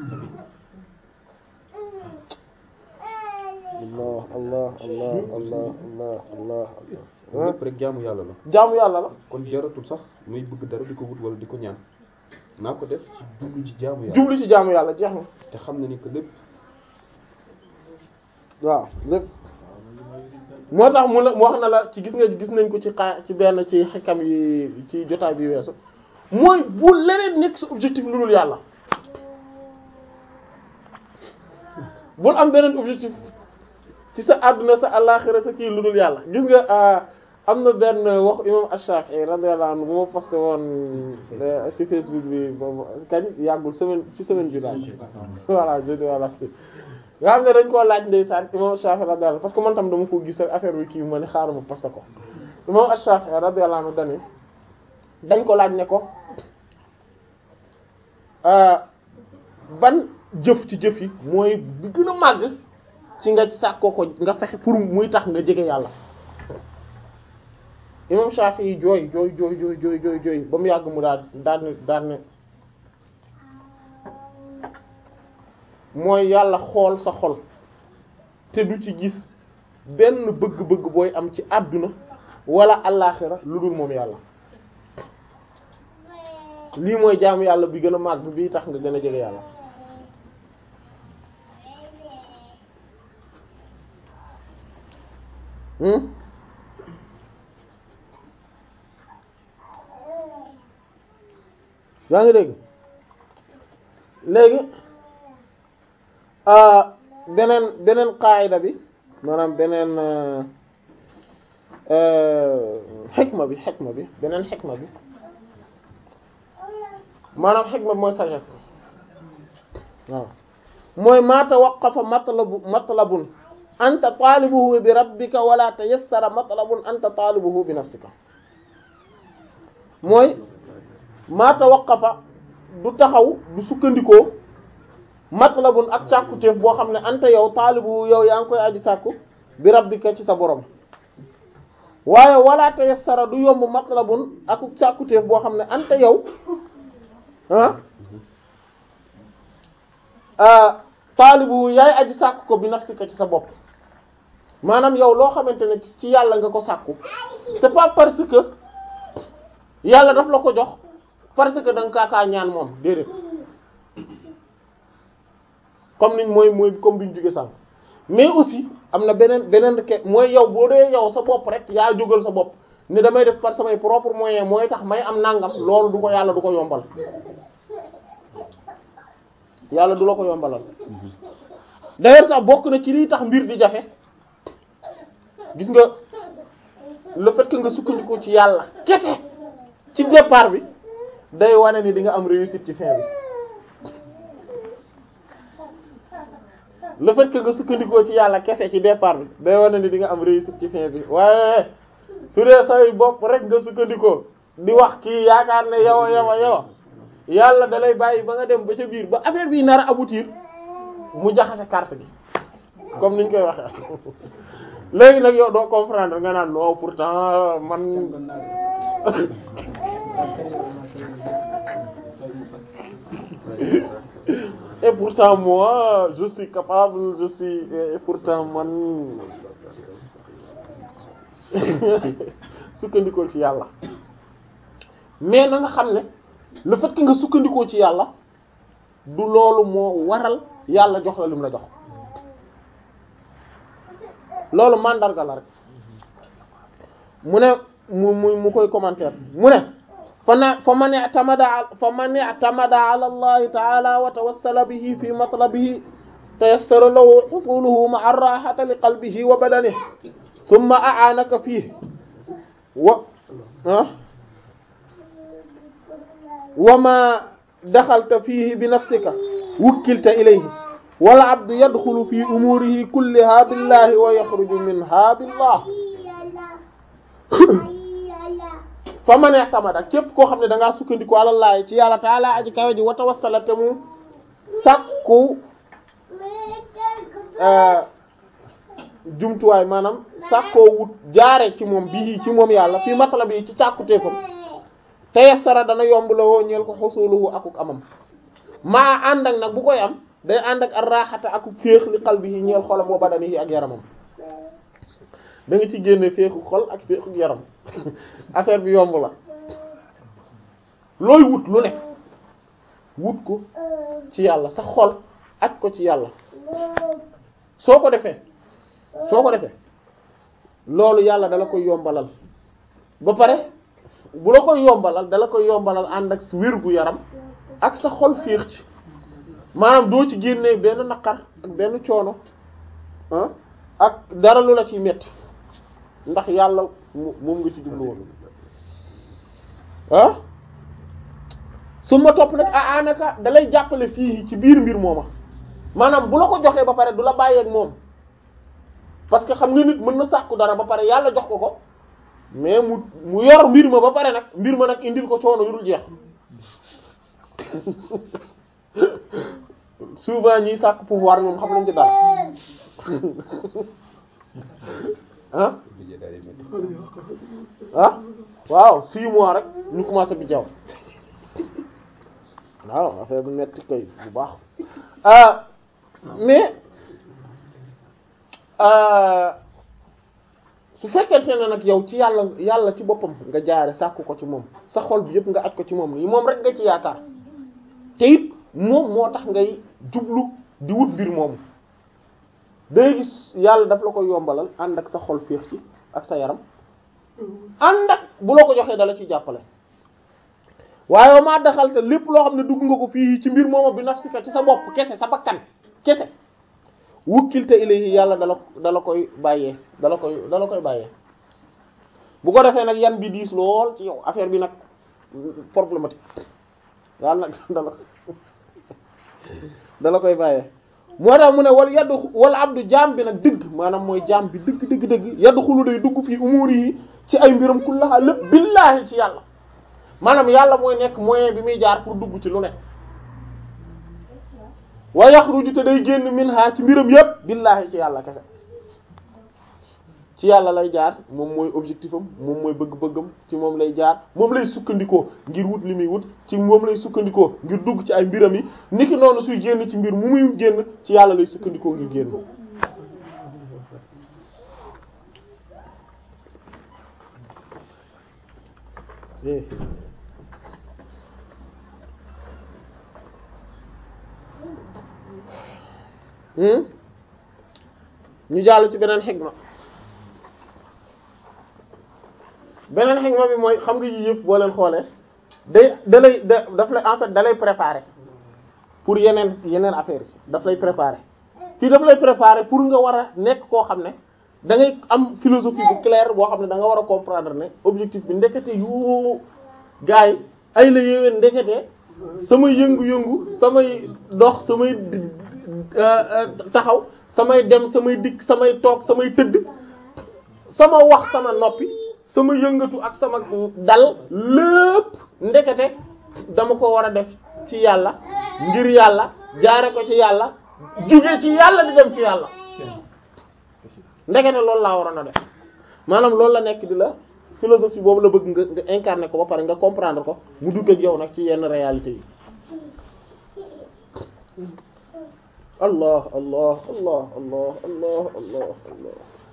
allah allah allah allah allah allah allah lépp rek jaamu yàlla la jaamu yàlla la kon jaratul sax muy bëgg dara di ko wut wala di ko ñaan naa ko def ci jublu ci jaamu yàlla jublu ci jaamu yàlla jeex na te xam na ni que lépp waaw lépp moo tax mu la mu wax na la ci gis nga gis nañ ko ci xaa ci benn ci xikam yi ci jotaay bi weesu mooy bu leneen nekk sa objectif lu dul yàlla bul am beneen objectif ci sa àdduna sa àllaxira sa kii lu dul yàlla gis nga am na benn wax imam Ash-Shafi'i radiyallahu anhu bu ma posté woon ci Facebook bi boobu kañ yàggul semaine ci semaine bi daal voilà jeudi voilà kii nga xam ne dañ koo laaj ndeysaan imam Ash-Shafi'i radiyallahu anhu parce que man tam dama ko gis affaire bi kii ma ne xaaral ma posté ko imam Ash-Shafi'i radiyallahu anhu dañu dañ ko laaj ne ko ban jëf ci jëf yi mooy bi gën a màgg ci nga sàkkoo ko nga fexe pour muy tax nga jege yàlla imam Shafi'i jooy jooy jooy jooy jooy jooy jooy ba mu yàgg mu daal daan ne daan ne mooy yàlla xool sa xol te du ci gis benn bëgg-bëgg booy am ci àdduna wala allaaxira lu dul moom yàlla lii mooy jaamu yàlla bi gën a màgg bii tax nga gën a jege yàlla yaa ngi dégg léegi beneen beneen qaayida bi maanaam beneen xikma bi xikma bi beneen xikma bi maanaam xikma bi mooy sagesse waaw mooy maa tawaqqafa matlabu matlabun anta taalibuhu bi rabbika wala tayassara matlabun anta taalibuhu bi nafsika mooy maa tawaqqafa du taxaw du sukkandikoo matlabun ak càkkutéef boo xam ne anta yow taalibu yow yaa ngi koy aji sàkku bi rabbika ci sa borom waaye wala tayassara du yomb matlabun ak càkkutéef boo xam ne anta yow ah taalibu yaay aji sàkku ko bi nafsika ci sa bopp maanaam yow loo xamante ne ci yàlla nga ko sàkku c'est pas parce que yàlla daf la ko jox parce que da nga kaakaa ñaan moom déedéet comme niñ mooy mooy comme bi ñu jóge sànq mais aussi am na beneen beneen ke mooy yow boo dee yow sa bopp rek yaa jógal sa bopp ni damay def par samay propre moyen mooy tax may am nangam loolu du ko yàlla du ko yombal yàlla du la ko yombalal d'ailleurs sax bokk na ci liy tax mbir di jafe gis nga le fait que nga sukkandiku ci yàlla kese ci départ bi day wane ni di nga am réussite ci fin bi le fait que nga sukkandikoo ci yàlla kese ci départ bi day wane ni di nga am réussite ci fin bi waaye su dee say bopp rek nga sukkandikoo di wax kii yaakaar ne yow yow yow yàlla da lay bàyyi ba nga dem ba ca biir ba affaire bi nar a aboutir mu jaxase carte gi comme niñ koy waxee léegi nag yow doo comprendre nga naan non pourtant man et pourtant moi je suis capable je suis et pourtant man sukkandikoo ci yàlla mais na nga xam ne le fait que nga sukkandikoo ci yàlla du loolu moo waral yàlla jox la lim la jox loolu mandarga la rek mu ne mu mu mu koy commentaire mu ne fa na fa man i'tamada fa man i'tamada ala allahi ta'ala wa tawassala bihi fi matlabihi tayassara lahu husuluhu ma'a ar-rahati li qalbihi wa badanihi thumma a'anaka fihi wa wa ma daxalta fihi bi nafsika wukkilta ilayhi wal abdu yadxulu fi umurihi kulliha billahi wa yaxruju minha billah fa man i'tamada képp koo xam ne da ngaa sukkandiku àlallaahi ci yàlla taala aji kawe ji wa tawassala te mu sàkku jumtuwaay maanaam sàkkoo wut jaare ci moom bii ci moom yàlla fii matala bi ci càkkuteefam te yassara dana yomb la woo ñeel ko xusuluhu akuk amam maa ànd ak nag bu koy am day ànd ak ar-raxata akuk féex li qalbihi ñeel xolam wa badanihi ak yaramam da nga ci génne féexu xol ak féexu yaram affaire bi yomb la looy wut lu ne wut ko ci yàlla sa xol ak ko ci yàlla soo ko defee soo ko defee loolu yàlla dala koy yombalal ba pare bu la koy yombalal dala koy yombalal ànd ak wér gu yaram ak sa xol féex ci maanaam doo ci génnee benn naqar ak benn coono ah ak dara lu la ciy metti ndax yàlla moom nga ci jublu woon ah su ma topp nag a anaka dalay jàppale fii ci biir mbir mooma maanaam bu la ko joxee ba pare du la bàyyeeg moom parce que xam nga nit mën na sàkku dara ba pare yàlla jox ko ko mais mu mu yor mbir ma ba pare nag mbir ma nag indil ko coono yu dul jeex souvent ñiy sàkku pouvoir moom xam nañ ci dara ah ah waaw six mois rek ñu commencé bi jaw waaw affaire bu metti koy bu baax ah mais su fekkente ne nag yow ci yàlla yàlla ci boppam nga jaare sàkku ko ci moom sa xol bi yëpp nga aj ko ci moom moom rek nga ci yaakaar te it moom moo tax ngay jublu di wut mbir moomu day gis yàlla daf la ko yombalal ànd ak sa xol féex ci ak sa yaram ànd ak bu la ko joxee dala ci jàppale waaye maa daxal te lépp loo xam ne dugg nga ko fii ci mbir moomu bi nafsika ci sa bopp kese sa bakkan kese wukkilte ilayhi yàlla dala dala koy bàyyee dala koy dala koy bàyyee bu ko defee nag yan bi diis lool ci yow affaire bi nag problématique yàlla nag dala dala koy bàyyee moo tax mu ne wal yaddu wal abdu jaam bi nag dëgg maanaam mooy jaam bi dëgg dëgg dëgg yaddu xulu day dugg fii umuur yi ci ay mbiram kullaha lépp billaahi ci yàlla maanaam yàlla mooy nekk moyen bi muy jaar pour dugg ci lu ne wa yaxruju te day génn minha ci mbiram yépp billaahi ci yàlla kese ci yàlla lay jaar moom mooy objectif am moom mooy bëgg-bëggam ci moom lay jaar moom lay sukkandikoo ngir wut li muy wut ci moom lay sukkandikoo ngir dugg ci ay mbiram yi niki noonu suy génn ci mbir mu muy génn ci yàlla lay sukkandikoo ngir génn ñu jàll ci beneen xigma beneen xigma bi mooy xam nga yii yëpp boo leen xoolee day da lay da daf lay en fait da lay préparer pour yeneen yeneen affaire yi daf lay préparer fii daf lay préparer pour nga war a nekk koo xam ne da ngay am philosophie bu claire boo xam ne da nga war a comprendre ne objectif bi ndekete yu gars yi ay la yéwén ndekete samay yëngu-yëngu samay dox samay taxaw samay dem samay dikk samay toog samay tëdd sama wax sama noppi sama yëngatu ak sama dal lépp ndekete dama ko war a def ci yàlla ngir yàlla jaare ko ci yàlla jóge ci yàlla di dem ci yàlla ndekete loolu laa waroon a def maanaam loolu la nekk di la philosophie boobu la bëgg nga nga incarner ko ba pare nga comprendre ko mu dugg ak yow nag ci yenn réalité yi allah allah allah allah allah allah allah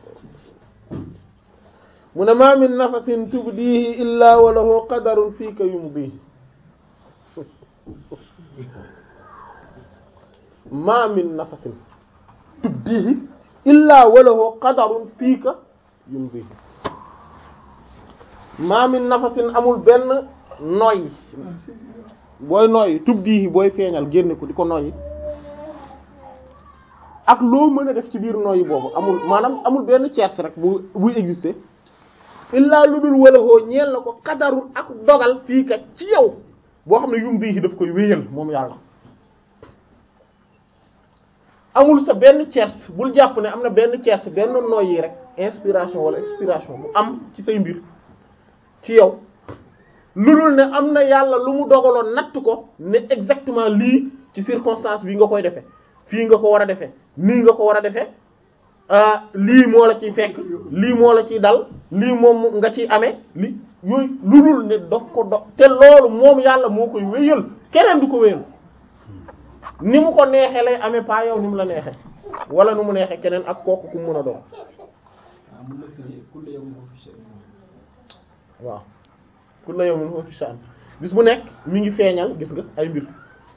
mu ne ma min nafasin tubdihi illa wa lahu qadarun fiika yumdihi ma min nafasin tubdihi illa wa lahu qadarun fiika yumdihi ma min nafasin amul benn noyyi booy noyyi tubdihi booy feeñal génne ko di ko noyyi ak loo mën a def ci biir noyyi boobu amul maanaam amul benn tierce rek bu buy exister illaa lu dul wala hoo ñeel na ko xadarul ak dogal fii kat ci yow boo xam ne yum bii daf koy wéyal moom yàlla amul sa benn tierce bul jàpp ne am na benn tierce benn noyyi rek inspiration wala expiration bu am ci say mbir ci yow lu dul ne am na yàlla lu mu dogaloon natt ko ne exactement lii ci circonstance bi nga koy defee fii nga ko war a defee nii nga ko war a defee lii moo la ciy fekk lii moo la ciy dal lii moom nga ciy amee li yooyu lu dul ne daf ko do te loolu moom yàlla moo koy wéyal keneen du ko wéyal ni mu ko neexee lay amee pas yow ni mu la neexee wala nu mu neexee keneen ak kooku ku mën a doon waaw kullu yawmin huwa fi sha'n bis bu nekk mi ngi feeñal gis nga ay mbir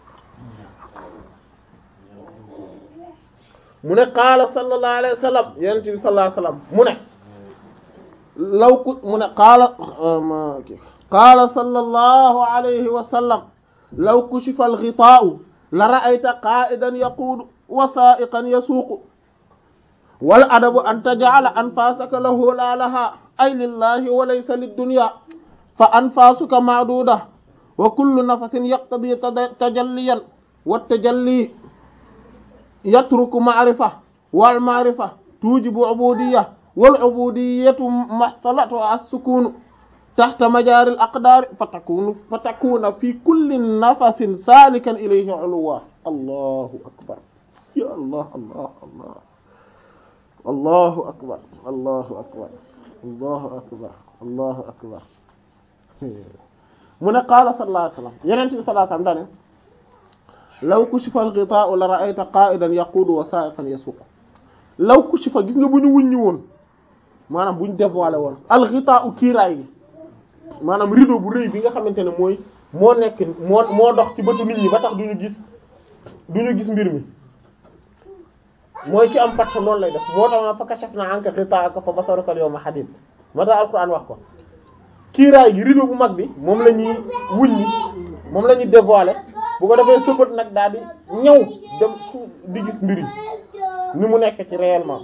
mu ne qaala sallallahu alayhi wa sallam yonent bi sallallahu alayhi wa sallam mu ne law ku mu ne qaala qaala sallallahu alayhi wa sallam law kushifa al-ghitaa'u la ra'ayta qaa'idan yaquudu wa saa'iqan yasuuqu wal adabu an taj'ala anfaasaka lahu laa lahaa ay lillahi wa laysa lid-dunya fa anfaasuka ma'duuda wa kullu nafasin yaqtadii tajalliyan wa tajalli yatruku ma'rifa wal ma'rifa tujibu ubudiyya wal ubudiyyatu mahsalatu as-sukun tahta majari al-aqdar fatakunu fatakuna fi kulli nafasin salikan ilayhi uluwa allahu akbar ya allah allah allah allahu akbar allahu akbar allahu akbar allahu akbar mu ne qaala sallallahu alayhi wasallam yeneen bi sallallahu alayhi wasallam dane law kushifa al-ghitaa'u la ra'ayta qaa'idan yaquudu wa saa'iqan yasuuqu law kushifa gis nga bu ñu wuññi woon maanaam bu ñu dévoilé woon al-ghitaa'u kiiraay gi maanaam rideau bu rëy bi nga xamante ne mooy moo nekk moo moo dox ci bëtu nit ñi ba tax du ñu gis du ñu gis mbir mi mooy ci am patt noonu lay def moo tax ma fa kashafnaa anka ghitaa'aka fa basaruka al-yawma hadiid moo tax alquran wax ko kiiraay gi rideau bu mag bi moom la ñuy wuññi moom la ñuy dévoilé bu ko defee sëbët nag daal di ñëw dem su di gis mbir yi ni mu nekk ci réellement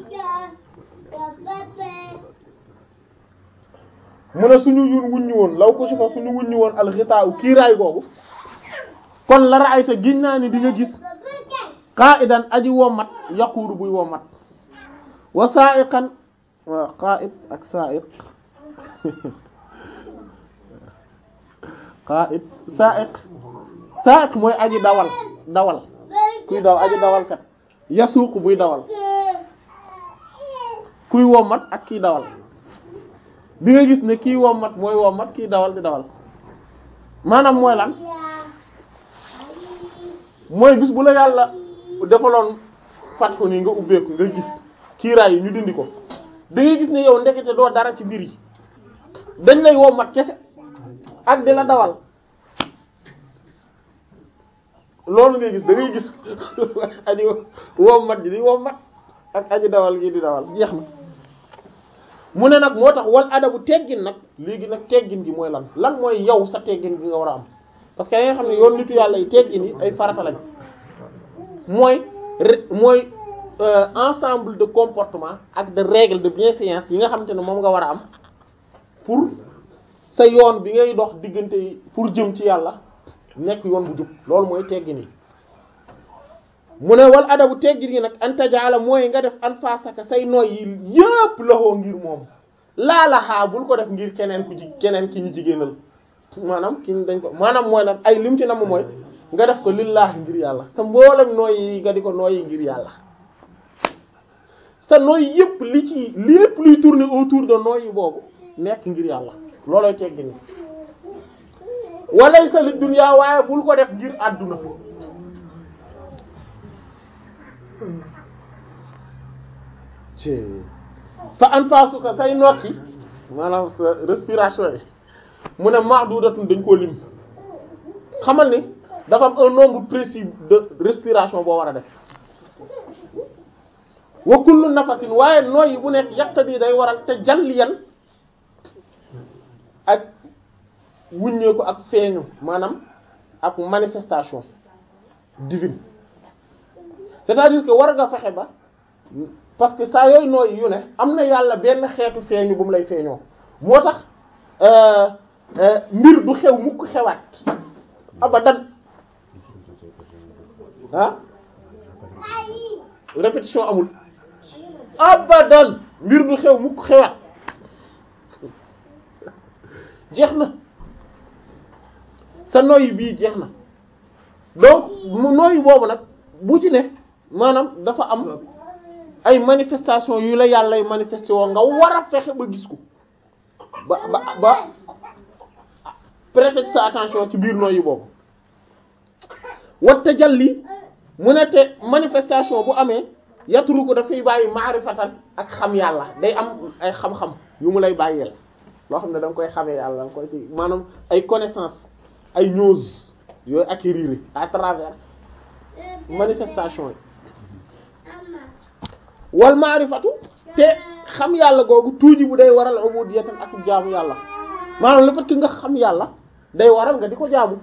mu ne suñu yun wuññi woon law ko si fa suñu wuññi woon alxitaaw kiiraay googu kon la raayta giñ naa ni di nga gis qa'idan aji womat yaquuru buy womat wa sa'iqan wa qa'id ak sa'iq qa'id sa'iq sa'iq mooy aji dawal dawal kuy daw aji dawal kat yasuuq buy dawal kuy wommat ak kiy dawal bi nga gis ne kii wommat mooy wommat kii dawal di dawal maanaam mooy lan mooy bis bu la yàlla defaloon fatxu nii nga ubbeeku nga gis kiiraay yi ñu dindi ko da ngay gis ne yow ndekete doo dara ci mbir yi dañ lay wommat kese ak di la dawal loolu ngay gis da ngay gis aji wommat ji di wommat ak aji dawal gi di dawal jeex na mu ne nag moo tax wal adabu teggin nag léegi nag teggin gi mooy lan lan mooy yow sa teggin gi nga war a am parce que da nga xam ne yoon nitu yàlla yi teggin yi ay farata lañ mooy mooy ensemble de comportement ak de règles de bienséance yi nga xamante ne moom nga war a am pour sa yoon bi ngay dox diggante yi pour jëm ci yàlla nekk yoon bu jub loolu mooy teggin yi mu ne wal adabu teggin yi nag antajaala mooy nga def anfasaka say noy yi yépp loxoo ngir moom laalaxaa bul ko def ngir keneen ku ji keneen ki ñu jigéenal maanaam ki dañ ko maanaam mooy lan ay lim ci namm mooy nga def ko lillaahi ngir yàlla sa mboolem nooy yi nga di ko nooyi ngir yàlla sa nooy yépp li ci lépp luy tourner autour de nooyi boobu nekk ngir yàlla loolooy teggin yi walay sa li dunya waaye bul ko def ngir àdduna ci fa anfasuka say nokki maanaam sa respiration yi mu ne mahdudatun dañ koo lim xamal ni dafa am un nombre précis de respiration boo war a def wa kullu nafasin waaye nooyi bu nekk yaqtadi day waral te jalliyan ak wuññeeku ak feeñu maanaam ak manifestation divine c'est-à-dire que war nga fexe ba parce que saa yooyu nooy yu ne am na yàlla benn xeetu feeñu bu mu lay feeñoo moo tax mbir du xew mukk xewaat abadan ah répétition amul abadan mbir du xew mukk xewaat jeex na sa noyyi bii jeex na donc mu noyyi boobu nag bu ci ne maanaam dafa am ay manifestation yu la yàllay manifesté woo nga war a fexe ba gis ko ba ba ba prêter sa attention ci biir noyyi boobu wat tajalli mu ne te manifestation bu amee yaturu ko dafay bàyyi maarifatan ak xam yàlla day am ay xam-xam yu mu lay bàyyeel loo xam ne da nga koy xamee yàlla da nga koy ci maanaam ay connaissance ay news yooyu acquérir à travers manifestation yi wal maarifatu te xam yàlla googu tuuji bu day waral ubudiyatan ak jaamu yàlla maanaam le fait que nga xam yàlla day waral nga di ko jaamu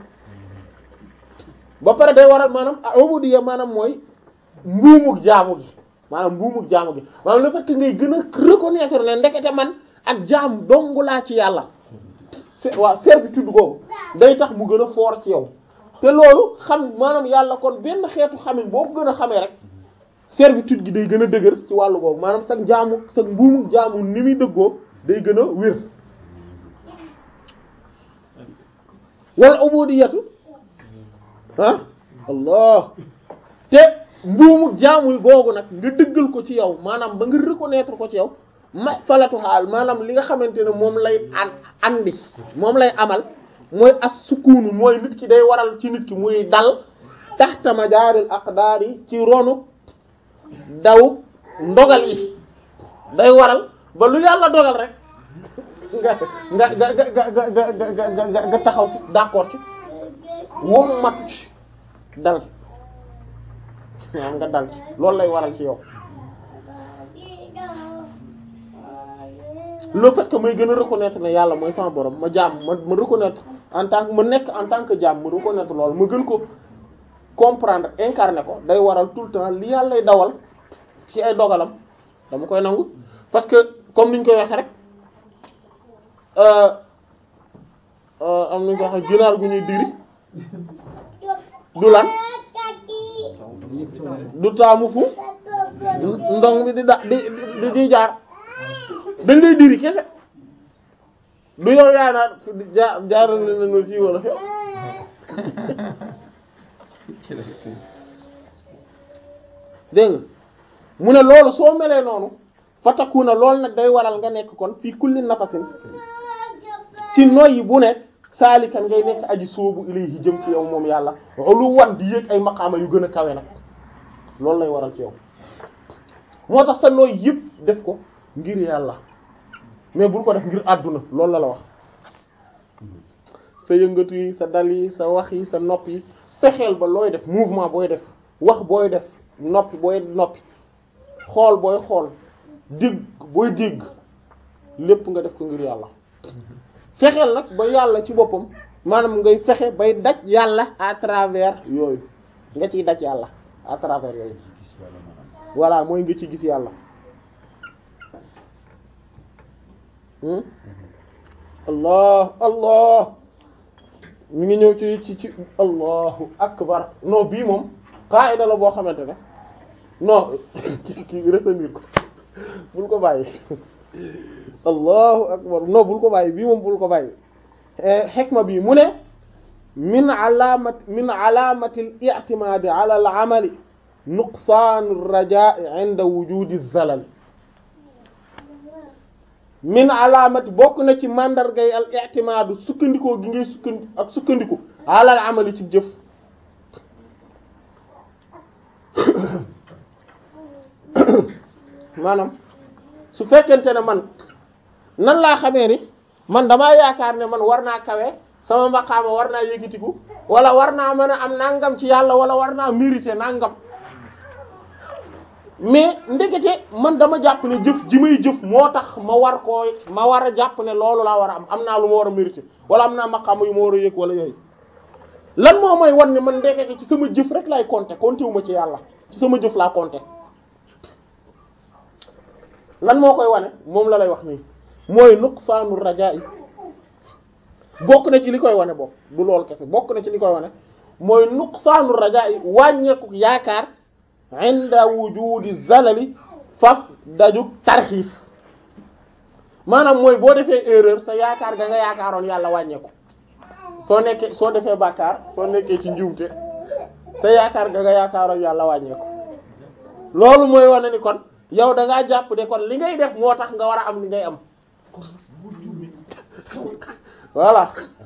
ba pare day waral maanaam ubudiyya maanaam mooy mbuumuk jaamu gi maanaam mbuumuk jaamu gi maanaam le fait que ngay gën a reconnaître ne ndekete man ak jaam dongu laa ci yàlla waaw servitude googu day tax mu gën a fort ci yow te loolu xam maanaam yàlla kon benn xeetu xamin boo ko gën a xamee rek servitude gi day gën a dëgër ci wàllu googu maanaam sax jaamu sax mbuumu jaamu ni muy dëggoo day gën a wér wala ubudiyatu ah allah te mbuumu jaamu googu nag nga dëggal ko ci yow maanaam ba nga reconnaître ko ci yow ma salatu xaal maanaam li nga xamante ne moom lay an andi moom lay amal mooy as sukunu mooy nit ki day waral ci nit ki muy dal taxta majaaril aqdaar yi ci ronu daw ndogal yi day waral ba lu yàlla dogal rek nga nga nga nga nga nga nga nga taxaw ci d'accord ci wom matu ci dal waaw nga dal ci loolu lay waral ci yow le fait que may gën a reconnaître ne yàlla mooy sama borom ma jaam ma ma reconnaître en tant que ma nekk en tant que jaam ma reconnaître loolu ma gën ko comprendre incarner ko day waral tout le temps li yàlla lay dawal ci ay dogalam dama koy nangu parce que comme niñ koy waxee rek am nañ ko waxee ginaar gu ñuy diri du lan du taamu fu ndong bi di da di di di jaar dañ lay diri kese du yow yaa naan jaar jaaral na nga ci wala dégg nga mu ne loolu soo melee noonu fataku na loolu nag day waral nga nekk kon fii kulli nafasin ci noyyi bu nekk saalikan ngay nekk aji soobu ilayhi jëm ci yow moom yàlla lu wan di yéeg ay maqaama yu gën a kawe nag loolu lay waral ci yow moo tax sa nooy yëpp def ko ngir yàlla mais bul ko def ngir àdduna loolu la la wax sa yëngatu yi sa dal yi sa wax yi sa nopp yi fexeel ba looy def mouvement booy def wax booy def noppi booy noppi xool booy xool dégg booy dégg lépp nga def ko ngir yàlla fexeel nag ba yàlla ci boppam maanaam ngay fexe bay daj yàlla à travers yooyu nga ciy daj yàlla à travers yooyu voilà mooy nga ci gis yàlla allah allah mi ngi ñëw ci ci ci allahu akbar non bii moom qaida la boo xamante ne non ki retenir ko bul ko bàyyi allahu akbar non bul ko bàyyi bii moom bul ko bàyyi xikma bii mu ne min alamat min alamati al i'timadi ala al amali nuqsaanu rajaa'i inda wujudi zalal min alaamati bokk na ci mandargay al i'timaadu sukkandikoo gi ngay sukkandi ak sukkandiku alal amali ci jëf maanaam su fekkente ne man nan laa xamee ni man damaa yaakaar ne man war naa kawe sama maqaama war naa yëkkatiku wala war naa mën a am nangam ci yàlla wala war naa mériter nangam mais ndekete man dama jàpp ne jëf ji may jëf moo tax ma war koo ma war a jàpp ne loolu laa war a am am naa lu ma war a mériter wala am naa maqaama yu ma war a yëg wala yooyu lan moo may wan ne man ndekete ci sama jëf rek lay compter compter wu ma ci yàlla ci sama jëf laa compter lan moo koy wane moom la lay wax nii mooy nuqsaanu rajaa yi bokk na ci li koy wane bokk du loolu kese bokk na ci li koy wane mooy nuqsaanu rajaa yi wàññeeku yaakaar inda wujudi zalali faf daju tarxiis maanaam mooy boo defee erreur sa yaakaar ga nga yaakaaroon yàlla wàññeeku soo nekkee soo defee bàkkaar soo nekkee ci njuumte sa yaakaar ga nga yaakaaroon yàlla wàññeeku loolu mooy wane ni kon yow da ngaa jàpp de kon li ngay def moo tax nga war a am li ngay am voilà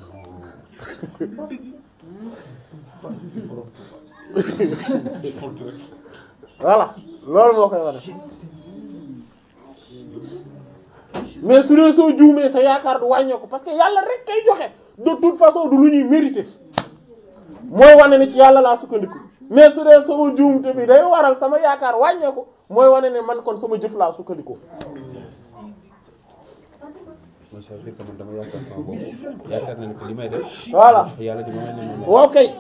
voilà loolu moo koy wane mais su dee soo juumee sa yaakaar du wàññeeku parce que yàlla rek kay joxe de toute façon du lu ñuy mériter mooy wane ni ci yàlla laa sukkandiku mais su dee sama juumte bi day waral sama yaakaar wàññeeku mooy wane ne man kon sama jëf laa sukkandiku. mooy ça veut dire que man dama yaakaar sama bopp yaakaar na ne que li may def. voilà yàlla di ma mel ne moom waaw kay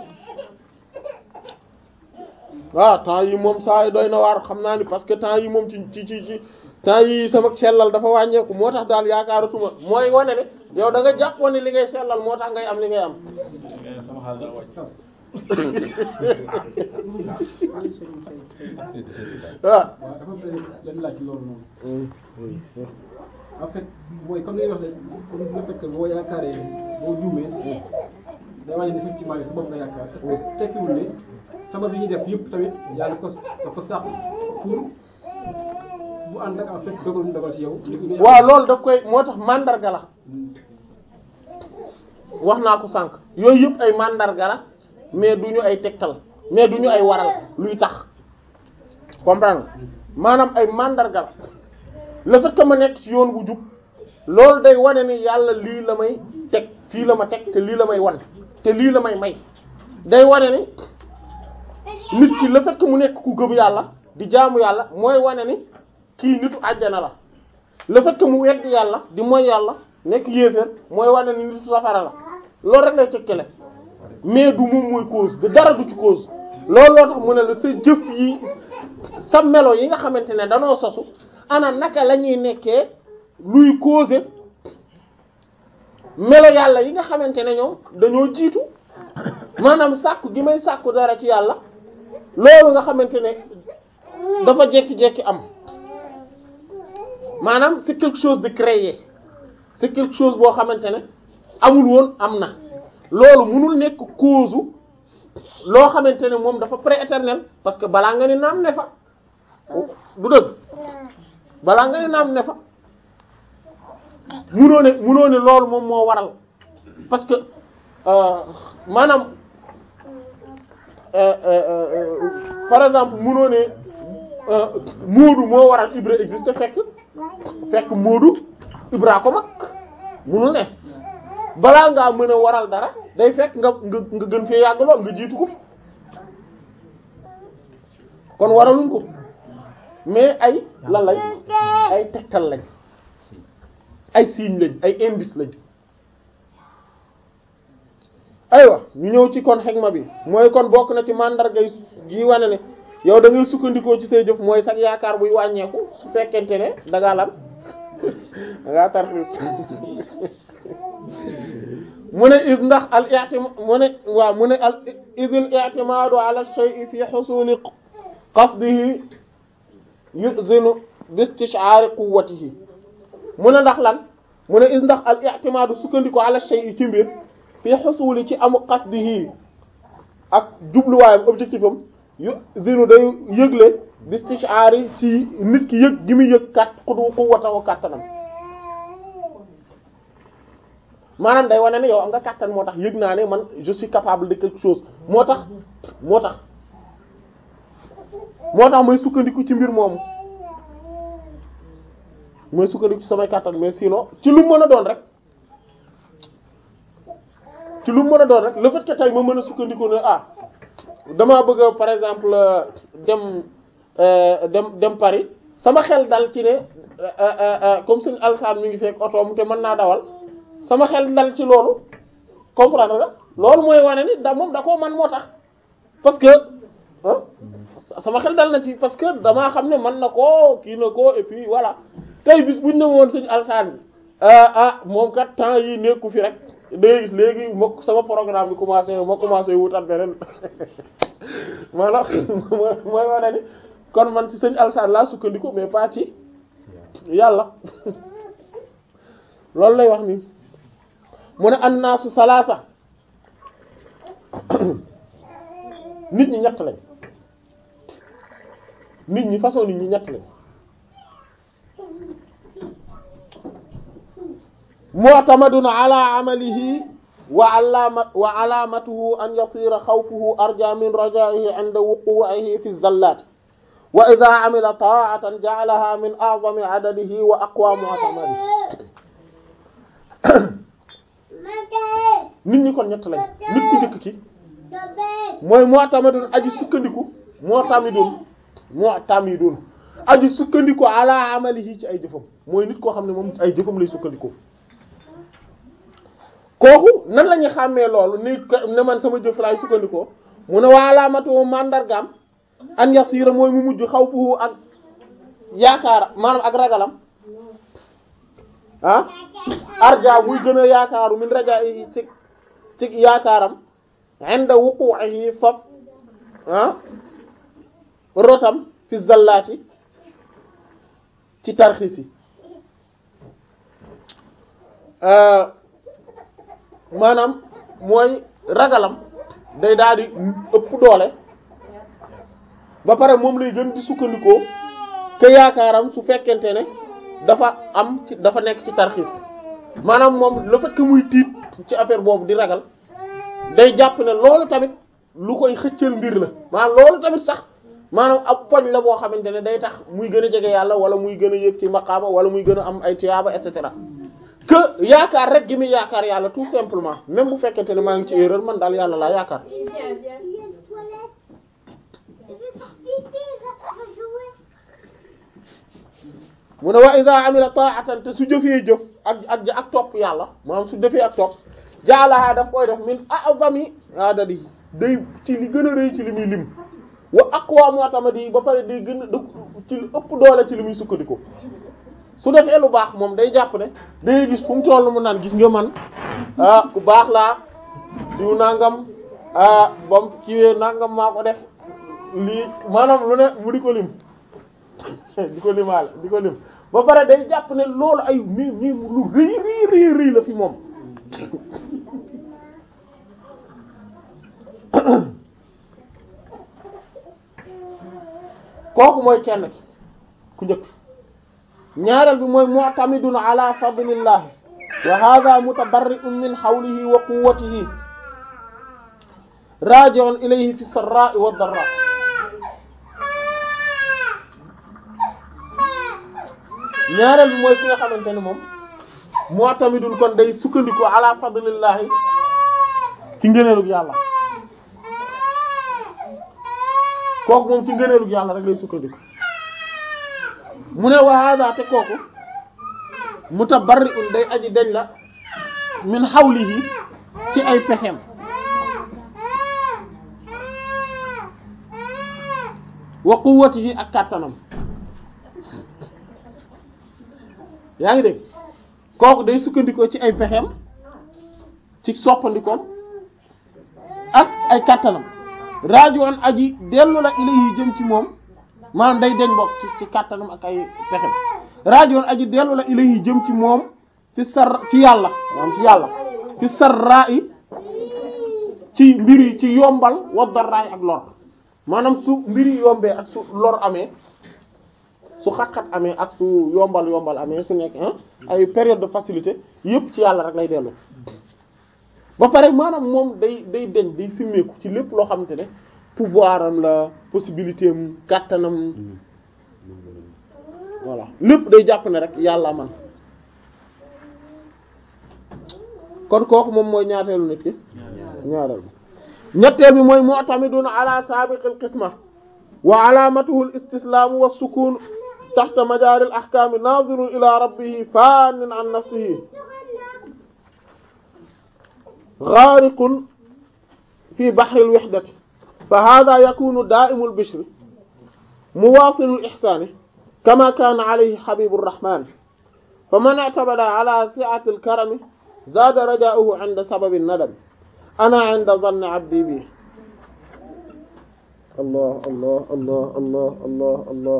waaw temps yi moom saa yi doy na waar xam naa ni parce que temps yi moom ci ci ci ci temps yi sama sellal dafa wàññeeku moo tax daal yaakaaratuma mooy wane ne yow da nga jàppoon ne li ngay sellal moo tax ngay am li ngay am. sama xaalis daa wàcc. waaw. waaw dafa benn benn laaj ci loolu noonu. en fait mooy comme li nga wax ne comme le fait que boo yaakaaree boo juumee day wàññi ne effectivement sa bopp nga yaakaar est-ce que tekkiwul ne sabab yi ñuy def yëpp tamit yàlla ko da ko sàq pour bu ànd ak en fait dogal mu dogal ci yow. waaw loolu daf koy moo tax mandarga la wax naa ko sànq yooyu yëpp ay mandarga la mais du ñu ay tegtal mais du ñu ay waral luy tax comprendre nga maanaam ay mandarga la le fait que ma nekk ci yoon bu jub loolu day wane ni yàlla lii la may teg fii la ma teg te lii la may wan te lii la may may day wane ni nit ki le fait que mu nekk ku gëm yàlla di jaamu yàlla mooy wane ni kii nitu àjjana la le fait que mu wedd yàlla di mooy yàlla nekk yéeféer mooy wane ni nitu safara la loolu rek lay tekkale mais du moom mooy cause de dara du ci cause loolu loo tax mu ne la sa jëf yi sa melo yi nga xamante ne danoo sosu ana naka la ñuy nekkee luy causer melo yàlla yi nga xamante ne ñoom dañoo jiitu maanaam sàkku gi may sàkku dara ci yàlla loolu nga xamante ne dafa jekki-jekki am maanaam c'est quelque chose de créé c'est quelque chose boo xamante ne amul woon am na loolu mënul nekk cause loo xamante ne moom dafa prééternel parce que balaa nga ni naam ne fa du dëgg balaa nga ni naam ne fa munoo ne munoo ne loolu moom moo waral parce que euh, maanaam euh, euh, euh, par exemple munoo ne euh, Moodu moo waral Ibra existe fekk fekk Moodu Ibra ko mag munul ne balaa ngaa mën a waral dara day fekk nga nga nga gën fee yàgg lool nga jiitu ko kon waraluñ ko mais ay lan lañ ay tegtal lañ ay signe lañ ay indice lañ aywa ñu ñëw ci kon xegma bi mooy kon bokk na ci mandarga yi wane ne yow da ngay sukkandikoo ci say jëf mooy sax yaakaar buy wàññeeku su fekkente ne da ngaa lan da ngaa tarxiis mu ne is ndax al i'tima mu ne waaw mu ne al idil i'timadu ala shay'i fi husuli qasdihi yu'zinu bi istish'ari quwwatihi mu ne ndax lan mu ne is ndax al i'timadu sukkandiku ala shay'i ci mbir fi husuli ci amu qasdihi ak jubluwaayam objectif am yu'zinu day yëgle bi istish'ari ci nit ki yëg gi muy yëg kat xudu quwwatahu kàttanam maanaam day wane ne yow am nga kàttan moo tax yëg naa ne man je suis capable de quelque chose moo tax moo tax moo tax mooy sukkandiku ci mbir moomu mooy sukkandiku ci samay kàttan mais sinon ci lu mën a doon rek ci lu mën a doon rek le fait que tey ma mën a sukkandiku ne ah damaa bëgg par exemple dem dem dem Paris sama xel dal ci ne comme suñu alsaan mi ngi fekk otoom te mën naa dawal sama xel dal ci loolu comprendre nga loolu mooy wane ni da moom da koo man moo tax parce que ah sama xel dal na ci parce que damaa xam ne man na koo kii na ko et puis voilà tey bis buñ ne woon suñu alsaan bi ah moom kat temps yi nekku fi rek day gis léegi ma sama programme bi commencé ma commencé wutat beneen maanaam mooy wane ni kon man ci sëñ alsaan laa sukkandiku mais pas ci yàlla loolu lay wax nii mu ne annaasu salaasa nit ñi ñett lañ nit ñi façon nit ñi ñett lañ mu'tamadun ala amalihi wa alama wa alamatuhu an yasira xawfuhu arja min rajaihi inda wuqu'ihi fi zallat wa idha amila ta'atan ja'alaha min a'zami adadihi wa aqwa mu'tamadihi nit ñi kon ñett lañ nit ku njëkk ki mooy mu'tamadun aji sukkandiku mu'tamidun mu'tamidun aji sukkandiku ala amalihi ci ay jëfam mooy nit koo xam ne moom ay jëfam lay sukkandiku kooku nan la ñuy xàmmee loolu ni ne man sama jëf laay sukkandikoo mu ne waa alaamatu mandargaam an yasira mooy mu mujj xaw fu ak yaakaar maanaam ak ragalam ah arja muy gën a yaakaaru min raja yi ci ci yaakaaram inda wuqu'ihi faf ah rotam fi zallaati ci tarxisi maanaam mooy ragalam day daal di ëpp doole ba pare moom lay gën di sukkandikoo ke yaakaaram su fekkente ne dafa am ci dafa nekk ci tarxis maanaam moom le fait que muy tiit ci affaire boobu di ragal day jàpp ne loolu tamit lu koy xëccal mbir la maanaam loolu tamit sax maanaam ab poñ la boo xamante ne day tax muy gën a jege yàlla wala muy gën a yëg ci maqaama wala muy gën a am ay tiyaaba et cetera que yaakaar rek gi muy yaakaar yàlla tout simplement même bu fekkente ne maa ngi ci erreur man daal yàlla laa yaakaar mu ne wa iza amila ta'atan te su jëfee jëf ak ak ak topp yàlla maanaam su jëfee ak topp jaalaha daf koy def min a'zami adadi day ci li gën a rëy ci li muy lim wa aqwa mu'tamadi ba pare day gën a ci lu ëpp doole ci li muy sukkandiku su defee lu baax moom day jàpp ne day gis fu mu toll mu naan gis nga man ah ku baax laa diw nangam ah bam kiiwee nangam maa ko def lii maanaam lu ne mu di ko lim di ko limaale di ko lim ba pare day jàpp ne loolu ay mi mi lu rëy rëy rëy rëy la fi moom kooku mooy kenn ki ku njëkk ñaareel bi mooy mu'tamidun ala fadlillahi wa hadha mutabarri'un min hawlihi wa quwwatihi raji'un ilayhi fi sarra'i wa dharra ñaareel bi mooy ki nga xamante ne moom mu'tamidun kon day sukkandiku ala fadlillahi ci ngëneelug yàlla kooku moom ci ngëneelug yàlla rek lay sukkandiku mu ne wa hada te kooku mutabarri'un day aji dañ la min hawlihi ci ay pexem wa quwwatihi ak kàttanam yaa ngi dégg kooku day sukkandikoo ci ay pexem ci soppandikoom ak ay kàttanam rajoon aji dellu la ilayhi jëm ci moom maanaam day deñ bokk ci ci kàttanam ak ay pexem rajoon aji dellu la ilayhi jëm ci moom fi sar ci yàlla maanaam ci yàlla fi sarraa yi ci mbir yi ci yombal wa darraay ak lor maanaam su mbir yi yombee ak su lor amee su xat-xat amee ak su yombal yombal amee su nekk ay période de facilité yépp ci yàlla rek lay dellu ba pare maanaam moom day day deñ day simmeeku ci lépp loo xamante ne pouvoir am la possibilité am kàttanam voilà lépp day jàpp ne rek yàlla man kon kooku moom mooy ñaateelu nit ki ñaareel bi ñetteel bi mooy mu'tamidun ala sabiqil qisma wa alamatuhu al istislaam wa sukun taxta majaari al ahkaam naazirun ila rabbihi faanin an nafsihi ghaariqun fi bahri al wihdati fa hadha yakunu daa'imu al bishri muwaasilu al ihsaani kama kaana alayhi habibu rrahmaan faman i'tamada ala si'ati al karami zaada rajaa'uhu 'inda sababi an-nadam ana 'inda dhanni 'abdi bi allah allah allah allah allah allah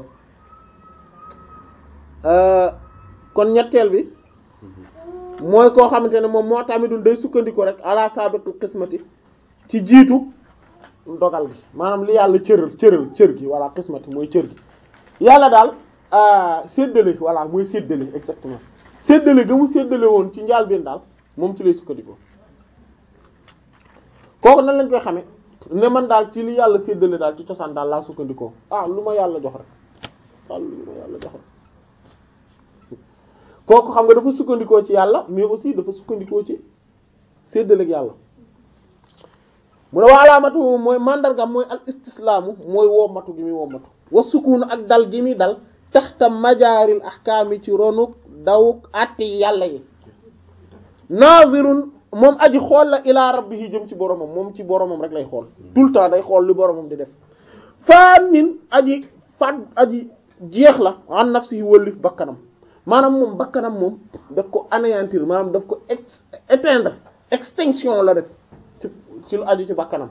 kon ñetteel bi mooy koo xamante ne moom moo tamidul day sukkandiku rek ala sabiqul qismati ci jiitu dogal gi maanaam li yàlla cëral cëral cër gi walla qismati mooy cër gi yàlla daal séddale voilà mooy séddale exactement séddale ga mu séddale woon ci njaal benn daal moom ci lay sukkandikoo kooku nan lañ koy xame ne man daal ci li yàlla séddale daal ci cosaan daal laa sukkandikoo ah lu ma yàlla jox rek ah lu ma yàlla jox rek kooku xam nga dafa sukkandikoo ci yàlla mais aussi dafa sukkandikoo ci séddale ak yàlla mu ne wa alaamatu mooy mandargam mooy al istislaamu mooy wommatu gi muy wommatu wa sukuunu ak dal gi muy dal taxta majaaril ahkaami ci ronuk dawuk àtte yàlla yi nazirun moom aji xool la ilaa rabbihi jëm ci boromam moom ci boromam rek lay xool tout le temps day xool li boromam di def faanin aji fat aji jeex la an nafsihi wëllif bakkanam maanaam moom bakkanam moom daf ko anéantir maanaam daf ko ex éteindre extinction la def ci ci lu aju ci bakkanam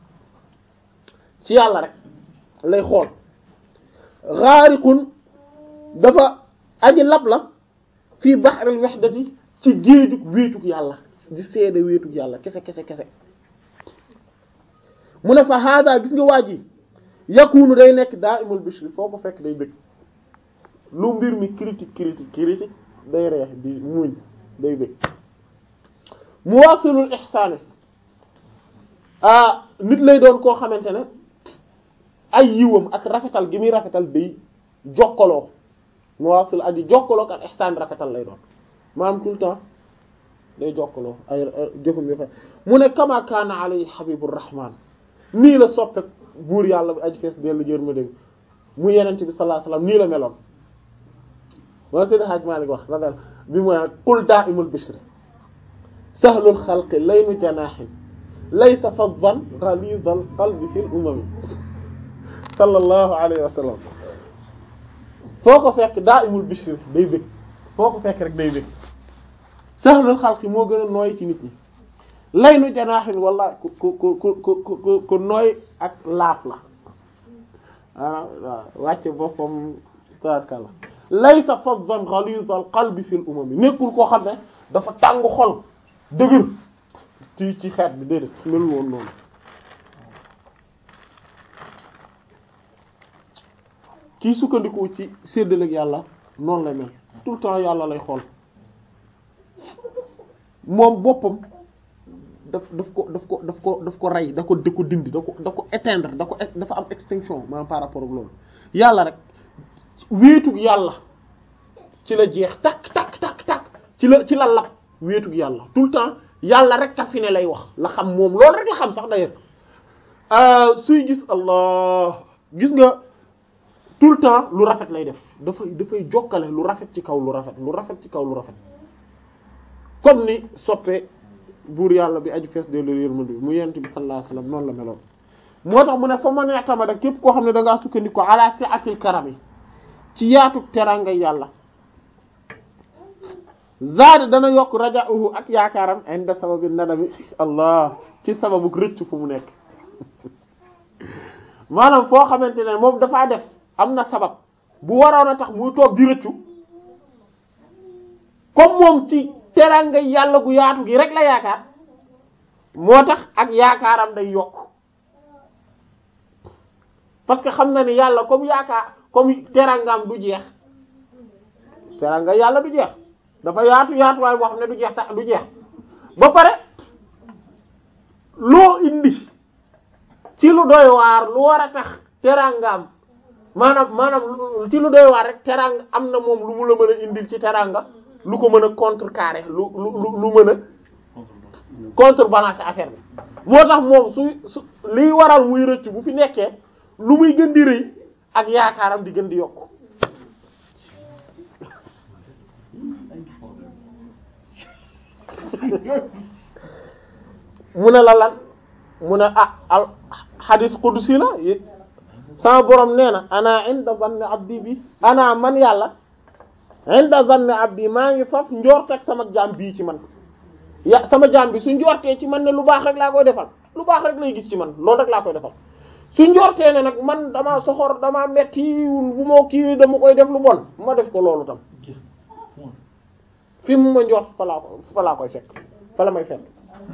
ci yàlla rek lay xool xaariqun dafa aji lab la fii bahril wahdati ci géejug wéetug yàlla di seede wéetug yàlla kese kese kese mu ne fa hada gis nga waa ji yakunu day nekk daa imul bishri foo ko fekk day bëgg lu mbir mi critique critique critique day reex di muñ day bëgg muwasilul ihsaani ah nit lay doon koo xamante ne ay yiwam ak rafetal gi muy rafetal day jokkaloo muwasil aji jokkaloo ak ihsaan rafetal lay doon maanaam tout le temps day jokkaloo ay jëfam yu fa mu ne kama kaana alayhi habibur rahman nii la soppe buur yàlla bi aji fees dellu jër ma dégg mu yenent bi sallallahu alayhi wasallam nii la meloon moo seen Hajj Maalik wax radal bi mu ne qul daa'imul bishri sahlul xalqi laynu janaahin laysa faddan ghalizal qalbi fil umami sallallahu alayhi wa sallam foo ko fekk daa'imul bishri day bëgg foo ko fekk rek day bëgg sahlul xalqi moo gën a nooy ci nit ñi laynu janaahin walla ku ku ku ku ku ku nooy ak laaf la ah waaw wàcce boppam tabarkalla laysa fazzan ghalizal qalbi fil umami nekkul koo xam ne dafa tàng xol dëgër ci ci xeet bi déedéet melul woon noonu kii sukkandiku ci séddaleeg yàlla noonu lay mel tout le temps yàlla lay xool moom boppam daf daf ko daf ko daf ko daf ko rey da ko da ko dindi da ko da ko éteindre da ko dafa am extinction maanaam par rapport ak loolu yàlla rek wéetug yàlla ci la jeex takk takk takk takk ci la ci la lap wéetug yàlla tout le temps yàlla rek ka fi ne lay wax la xam moom loolu rek la xam sax d'ailleurs suy gis allah gis nga tout le temps lu rafet lay def dafay dafay jokkale lu rafet ci kaw lu rafet lu rafet ci kaw lu rafet comme ni soppe buur yàlla bi aju fees de lu yërmande bi mu yent bi sallallahu alayhi wasallam noonu la meloon moo tax mu ne fa ma nee tamada képp koo xam ne da ngaa sukkandiku ala si'atil karami ci yaatu teranga yàlla zaada dana yokk raja'uhu ak yaakaaram inda sababi nadami allah ci sababu rëcc fu mu nekk maanaam foo xamante ne moom dafaa def am na sabab bu waroon a tax muy toog di rëccu comme moom ci teranga yàlla gu yaatu gi rek la yaakaar moo tax ak yaakaaram day yokk parce que xam na ni yàlla comme yaakaar comme terangaam du jeex teranga yàlla du jeex dafa yaatu yaatuwaay boo xam ne du jeex tax du jeex ba pare loo indi ci lu doy waar lu war a tax terangaam maanaam maanaam ci lu doy waar rek teranga am na moom lu mu la mën a indil ci teranga lu ko mën a contrecarrer lu lu lu mën a contrebalancer affaire bi moo tax moom su su liy waral muy rëcc bu fi nekkee lu muy gën di rëy ak yaakaaram di gën di yokk mu ne la lan mu ne ah al hadith qudsi la sama borom nee na ana inda zanni abdi bi ana man yàlla inda zanni abdi maa ngi faf njorteeg sama jaam bii ci man ya sama jaam bi su njortee ci man ne lu baax rek laa koy defal lu baax rek lay gis ci man loolu rek laa koy defal su njortee ne nag man dama soxor dama metti bu moo kii dama koy def lu bon ma def ko loolu tam fi mu ma njort fa laa ko fa laa koy fekk fa la may fekk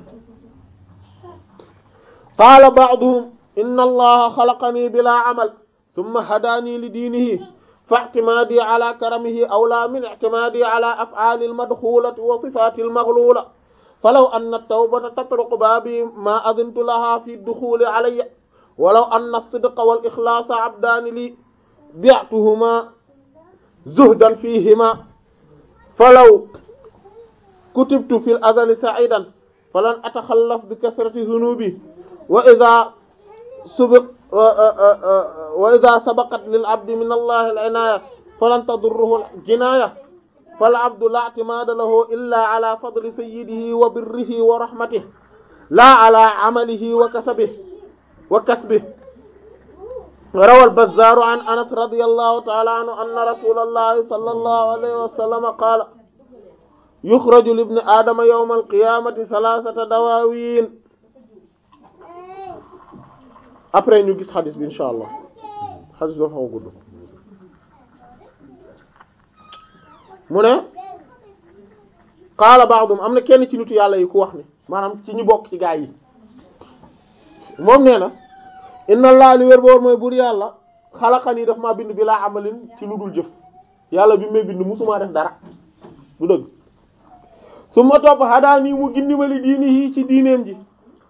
qaala ba'duhum inna allaha xalaqanii bila amal thumma hadaanii li diinihi fa i'timaadii ala karamihi awlaa min i'timaadii ala af'aali al-madxuulati wa sifaati al-maghluula falaw anna at-tawbata tatruqu baabii maa adintu lahaa fi ad-duxuuli alayya walaw anna as-sidqa wal-ixlaasa abdaani lii bi'tuhumaa zuhdan fiihimaa falaw kutibtu fil azali sa'idan falan ataxallaf bi kasrati zunubi wa idha subiq wa idha sabaqat lil abdi min allahi al inaya falan tadurruhu al jinaya fal abdu la i'timada lahu illa ala fadli sayyidihi wa birrihi wa rahmatihi la ala amalihi wa kasabihi wa kasbihi روى البزار عن أنس رضي الله تعالى عنه أن رسول الله صلى الله عليه وسلم قال يخرج لابن آدم يوم القيامة ثلاثة دواوين après ñu gis xadis bi insha allah xadis bi dafa xaw a gudd mu ne qaala ba'dum am na kenn ci nitu yàlla yi ku wax ni maanaam ci ñu bokk ci gaa yi moom nee na inna allah li wér boor mooy buur yàlla xalaqani daf maa bind bi laa amalin ci lu dul jëf yàlla bi may bind musumaa def dara du dëgg su ma topp xadaa nii mu gindi ma li diini yii ci diineem ji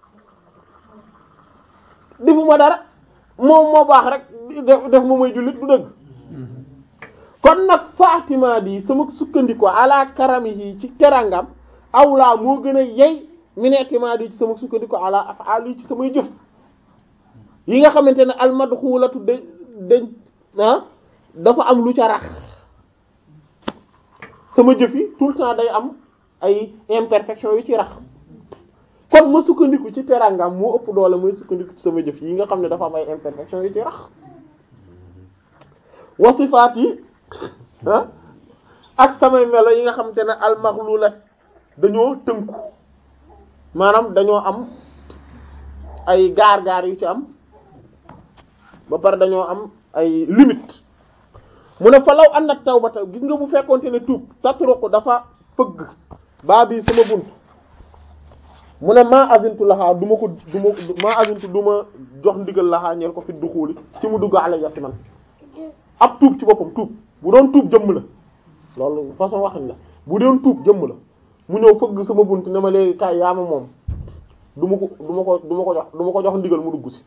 defuma dara moom moo baax rek def def ma may jullit du dëgg kon nag faatimaa di sama sukkandiku ala karamihi ci terangam awlaa moo gën a yey mineetimaa di ci sama sukkandiku ala afaali ci samay jëf yi nga xamante ne almadxulatu de dañ ah dafa am lu ca rax sama jëf yi tout le temps day am ay imperfection yu ci rax kon ma sukkandiku ci terangam moo ëpp doole mooy sukkandiku ci sama jëf yi nga xam ne dafa am ay imperfection yu ci rax wasifaat yi ah ak samay melo yi nga xamante ne almaxlulat dañoo tënku maanaam dañoo am ay gaar-gaar yu ci am ba pare dañoo am ay limite mu ne fa law anna tawbata gis nga bu fekkonte ne tuub tatruqu dafa fëgg baa bi sama bunt mu ne maa azintu laxaa du ma ko du ma maa azintu du ma jox ndigal laxaa ñeel ko fi duxuuli ci mu dugg alayya ci man ab tuub ci boppam tuub bu doon tuub jëmm la loolu façon waxin la bu doon tuub jëmm la mu ñëw fëgg sama bunt ne ma léegi kaay yaa ma moom du ma ko du ma ko du ma ko jox du ma ko jox ndigal mu dugg si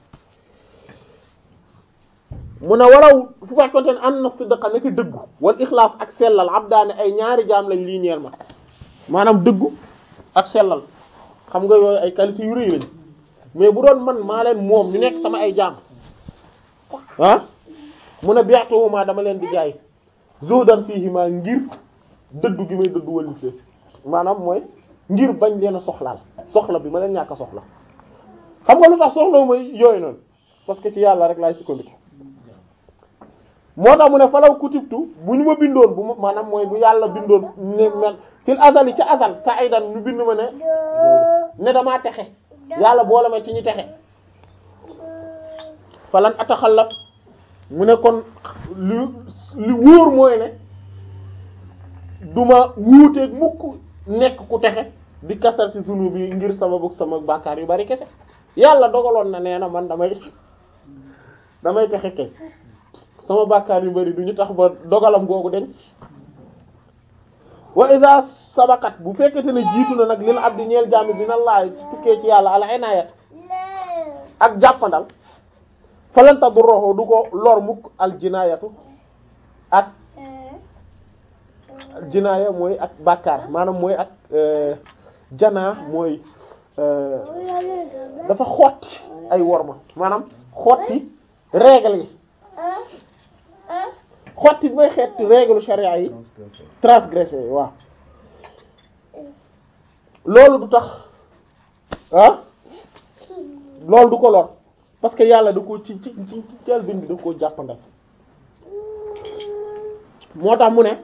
mu ne waraw fu fekkonte ne an na sidqa nekk dëggu wal ixlaas ak sellal abdaane ay ñaari jaam lañ lii ñeel ma maanaam dëggu ak sellal xam nga yooyu ay qualité yu rëy lañ mais bu doon man maa leen moom ñu nekk sama ay jaam ah mu ne bi'tuhuma dama leen di jaay zuhdan fiihima ngir dëddu gi may dëddu wallif leen maanaam mooy ngir bañ leen a soxlaal soxla bi ma leen ñàkk a soxla xam nga lu tax soxlawu may yooyu noonu parce que ci yàlla rek laay sukkandiku moo tax mu ne falaw kutibtu bu ñu ma bindoon bu ma maanaam mooy bu yàlla bindoon ne mel fil azali ca azal sa'idan ñu bind ma ne ne damaa texe yàlla boole ma ci ñi texe falan ataxallaf mu ne kon li li wóor mooy ne duma wuuteeg mukk nekk ku texe bi kasar ci sunu bi ngir sababu sama bàkkaar yu bari kese yàlla dogaloon na nee na man damay damay texe kay sama bàkkaar yu bari du ñu tax ba dogalam googu deñ wa iza sabakat bu fekkete ne jiitu na nag lil abdi ñeel jaami dina laay tukkee ci yàlla al inayat ak jàppandal falanta du roxo du ko lor mukk al jinayatu ak jinaaya mooy ak bàkkaar maanaam mooy ak janaa mooy dafa xotti ay worma maanaam xotti règle yi xotti bi may xeeti règle charia yi transgressé waaw loolu du tax ah loolu du ko lor parce que yàlla da ko ci ci ci ci teel bind bi da ko jàppandal moo tax mu ne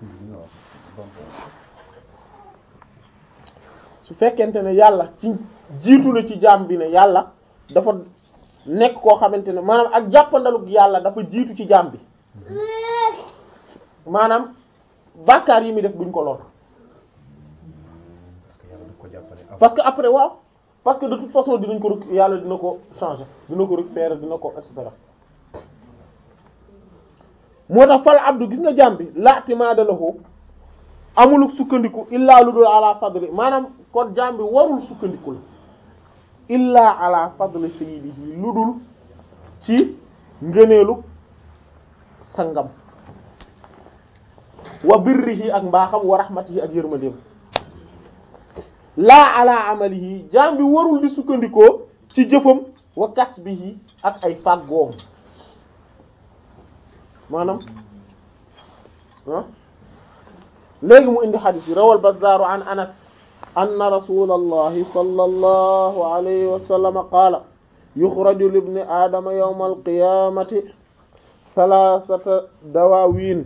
su fekkente ne yàlla ci jiitu na ci jaam bi ne yàlla dafa nekk koo xamante ne maanaam ak jàppandalug yàlla dafa jiitu ci jaam bi maanaam bàkkaar yi muy def duñ ko lor parce que après waaw parce que de toute façon dinañ ko rek yàlla dina ko changer dina ko récupérer dina ko et cetera moo tax fal abdu gis nga jaam bi la'timada lahu amul sukkandiku illaa lu dul ala fadli maanaam kon jaam bi warul sukkandiku la illaa ala fadli sayyidihi lu dul ci ngëneelu sangam wa birrihi ak mbaaxam wa rahmatihi ak yërmandeem laa ala amalihi jaam bi warul di sukkandikoo ci jëfam wa kasbihi ak ay fàggoom maanaam ah léegi mu indi xadis yi rawal Bazzaaru an Anas anna rasulallahi sallallahu alayhi wa sallam qaala yuxraju libni aadama yawma alqiyamati thalathata dawaawiin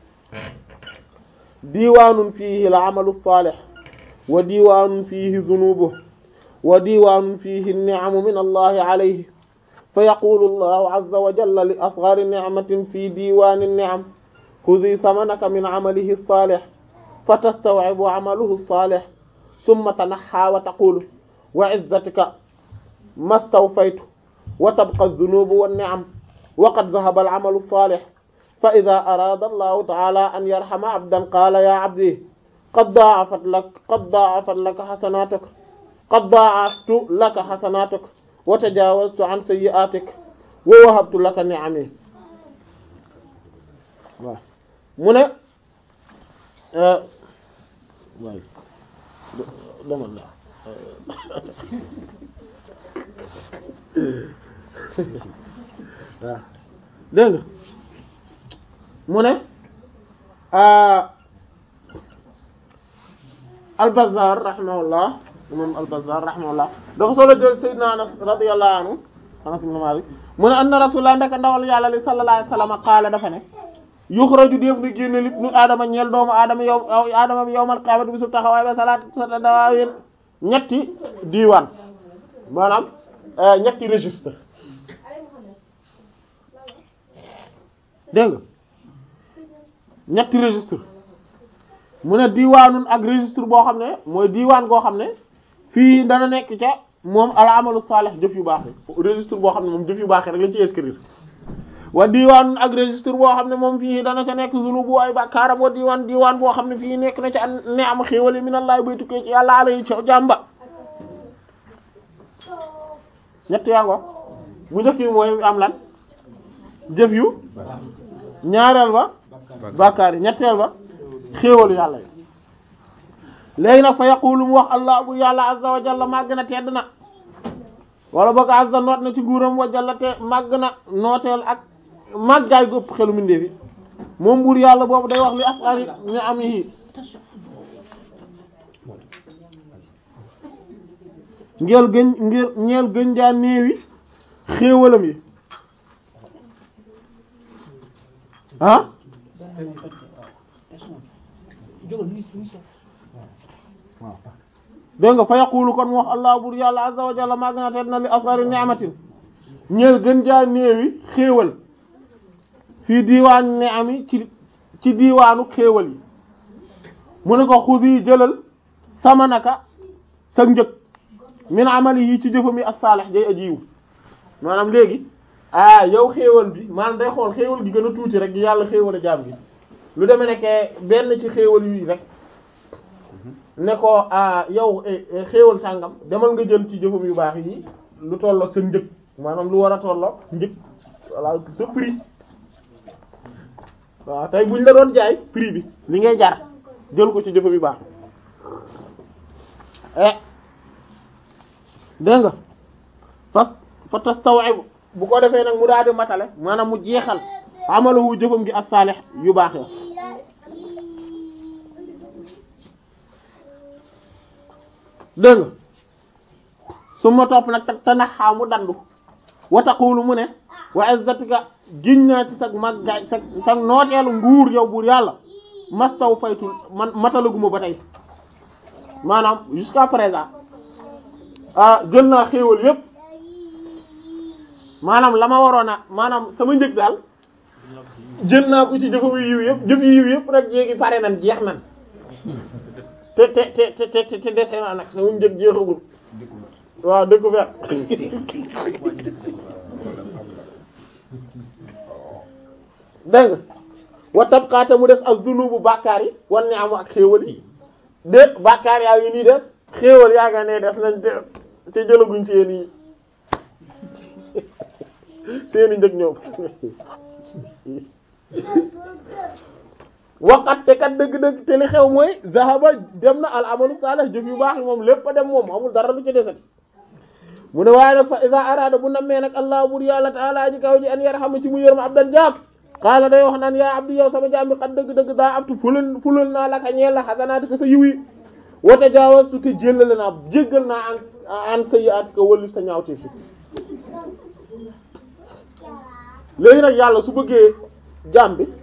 diiwaanun fiihi al-amalu as-saalih wa diiwaanun fiihi zunuubuhu wa diiwaanun fiihi an-ni'amu min allahi alayhi fa yaqulu allahu azza wa jalla li asghari ni'matin fi diiwaani an-ni'am khudhi thamanaka min amalihi as-saalih fatastaw'ibu 'amaluhu as-saalih thumma tanaxxa wa taqulu wa 'izzatika mastawfaytu wa tabqa adh-dhunubu wan-ni'am wa qad dhahaba al-'amalu as-saalih fa idha arada allahu ta'ala an yarhama 'abdan qala ya 'abdi qad da'afat lak qad da'afat laka hasanatuk qad da'aftu laka hasanatuk wa tajawaztu 'an sayyi'atik wa wahabtu laka ni'ami waaw mu ne waay demal la waaw dégg nga mu ne al-Bazzar rahimahullah imam al-Bazzar rahimahullah dafa solo jël Seydina Anas radiyallahu anhu Anas ibn Malik mu ne anna rasulullah ndeka ndawal yàlla li sallallahu alayhi wasallam qaala dafa ne yuxraju def na génne lit nu aadama ñeel doomu aadama yow aadama bi yawmal qiyaamati bisu taxawaay ba salaat sa dawaawin ñetti diiwaan maanaam ñetti registre dégg nga ñetti registre mu ne diiwaanun ak registre boo xam ne mooy diiwaan goo xam ne fii dana nekk ca moom al amalu salih jëf yu baax yi registre boo xam ne moom jëf yu baax yi rek lañ ci inscrire wa diiwaanun ak registre boo xam ne moom fii dana ca nekk zunubu ay bàkkaaram wa diiwaan diiwaan boo xam ne fii nekk na ca ne am xéewali minallahi bay tukkee ci yàlla ala yi ca jàmba ñett yaa ngo bu njëkk bi mooy am lan jëf yu ñaareel ba bàkkaar yi ñetteel ba xéewalu yàlla yi léegi nag fa yaqulu mu wax allah bu yàlla azza wa jalla màgg na tedd na wala boog azza noot na ci nguuram wa jalla te màgg na nooteel ak màggaay gu ëpp xelu mindee fi moom buur yàlla boobu day wax li asari ñu am yi ngeel gën ngeel ñeel gën jaa néewi xéewalam yi ah dégg nga fa yaqulu kon mu wax allah bur yàlla azza wa jalla maa gën a tedd na li asari ni'matin ñeel gën jaa néewi xéewal fii diiwaan ni'ami ci ci diiwaanu xéewal yi mu ne ko xudi jëlal sama naka sa njëg min amali yi ci jëfam yi as-salih day ajiwu maanaam léegi ah yow xéewal bi maanaam day xool xéewal gi gën a tuuti rek yàlla xéewal a jaam gi lu demee nekkee benn ci xéewal yi rek ne ko ah yow xéewal sàngam demal nga jël ci jëfam yu baax yi lu tolloog sa njëg maanaam lu war a tolloog njëg voilà sa prix waaw tey buñ la doon jaay prix bi li ngay jar jël ko ci jëfam yu baax eh dégg nga fas fa tastawib bu ko defee nag mu daal di matale maanaam mu jeexal amalahu jëfam gi as-salih yu baax ya dégg nga su ma topp nag te naxaa mu dandu wa taqulu mu ne wa izzatika giñ naa ci sag maggaay sag sag nooteelu nguur yow buur yàlla mastaw faytul man matalaguma ba tey maanaam jusqu'à présent ah jël naa xéewal yépp maanaam la ma waroon a maanaam sama njëg daal jël naa ko ci jëfamu yiw yëpp jëf yiw yëpp rek jéegi pare nan jeex nan te te te te te te dese naa nag sama njëg jeexagul waaw découvert dégg nga wa tabqaata mu des ak zunubu bàkkaar yi wan ne amu ak xéewal yi de bàkkaar yaa ngi nii des xéewal yaa nga ne des nañ te te jëlaguñ seen i seen i njëg ñoom waxat te kat dëgg-dëgg te li xew mooy zahaba dem na al amalu salih jëf yu baax yi moom lépp a dem moom amul dara lu ci desati mu ne waaye nag fa iza arada bu nammee nag allah bur yàlla taala ji kaw ji an yarhama ci mu yërma abdan jaam xaala day wax naan yaa abdi yow sama jaam bi xat dëgg-dëgg daa abtu fulal fulal naa la ka ñeel la xasanaati ko sa yiw yi wa tajaawastu te jéllale naa jéggal naa an an sayyi'aati ko wëllu sa ñaawtee fi léegi nag yàlla su bëggee jaam bi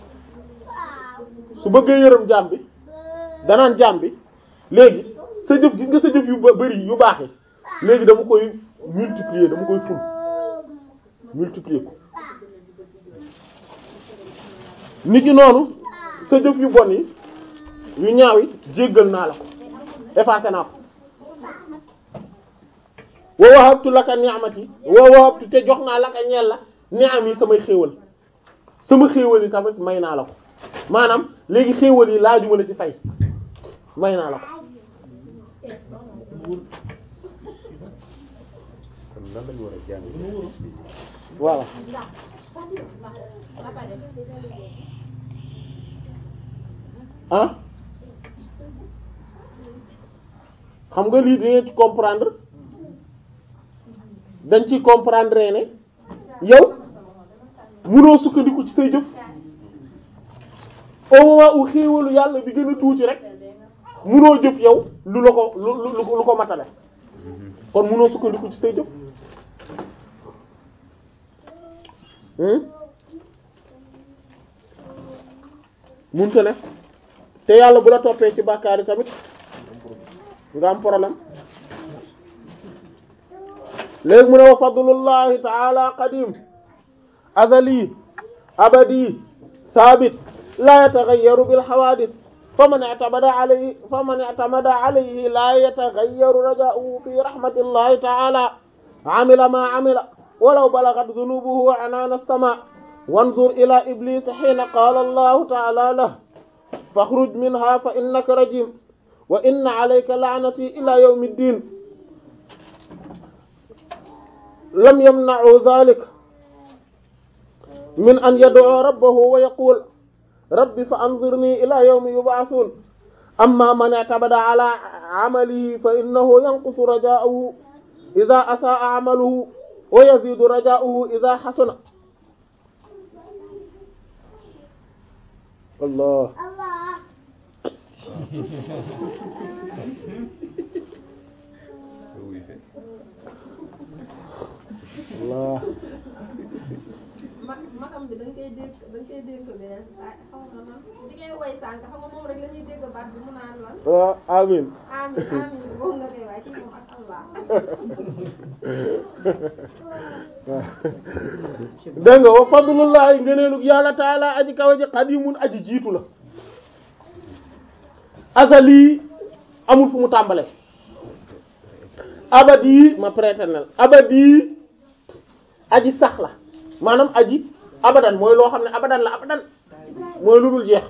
su bëggee yërëm jaam bi danaan jaam bi léegi sa jëf gis nga sa jëf yu bari yu baax yi léegi dama koy multiplier dama koy ful multiplier ko nit ki noonu sa jëf yu bon yi yu ñaaw yi jéggal naa la ko effacé naa ko wa wahabtu laka ni'mati wa wahabtu te jox naa laka ñeel la ni'am yi samay xéewal sama xéewal yi tamit may naa la ko maanaam léegi xéewal yi laajuma la ci fay may naa la ko kon lan lañu war a jàng voilà ah xam nga lii dangeen ci comprendre dañ ci comprendre ne yow munoo sukkandiku ci say jëf au moment où xéewalu yàlla bi gën a tuuti rek munoo jëf yow lu la ko lu lu lu ko matale kon munoo sukkandiku ci say jëf munte ne te yàlla bu la toppee ci bàkkaar yi tamit nga am problème léegi mu ne wa fadlullahi taala qadim azali abadi sabit la yataghayyaru bil hawadith faman i'tamada alayhi faman i'tamada alayhi la yataghayyaru raja'uhu fi rahmatillahi ta'ala amila ma amila walaw balaghat dhunubuhu anana as-sama' wanzur ila iblis hina qala allahu ta'ala lahu fakhruj minha fa innaka rajim wa inna alayka la'nati ila yawmi ddin lam yamna'u dhalik min an yad'u rabbahu wa yaqul rabbi fa anzirni ila yawmi yub'athun amma man i'tabada ala 'amalihi fa innahu yanqusu raja'uhu idha asa'a 'amaluhu wa yazidu raja'uhu idha hasuna Allah Allah ma magam bi dañ koy dégg dañ koy dégg beneen ah xaw ma man di ngay woy sànq xam nga moom rek la ñuy dégg baat bi mu naan lan waaw amin amin amin boobu nga koy waay kii moom ak Allah dégg nga wa fadlullahi ngëneelug yàlla taala aji kawe ji qadimun aji jiitu la azali amul fu mu tàmbale abadi ma préternel abadi aji sax la maanaam aji abadan mooy loo xam ne abadan la abadan mooy lu dul jeex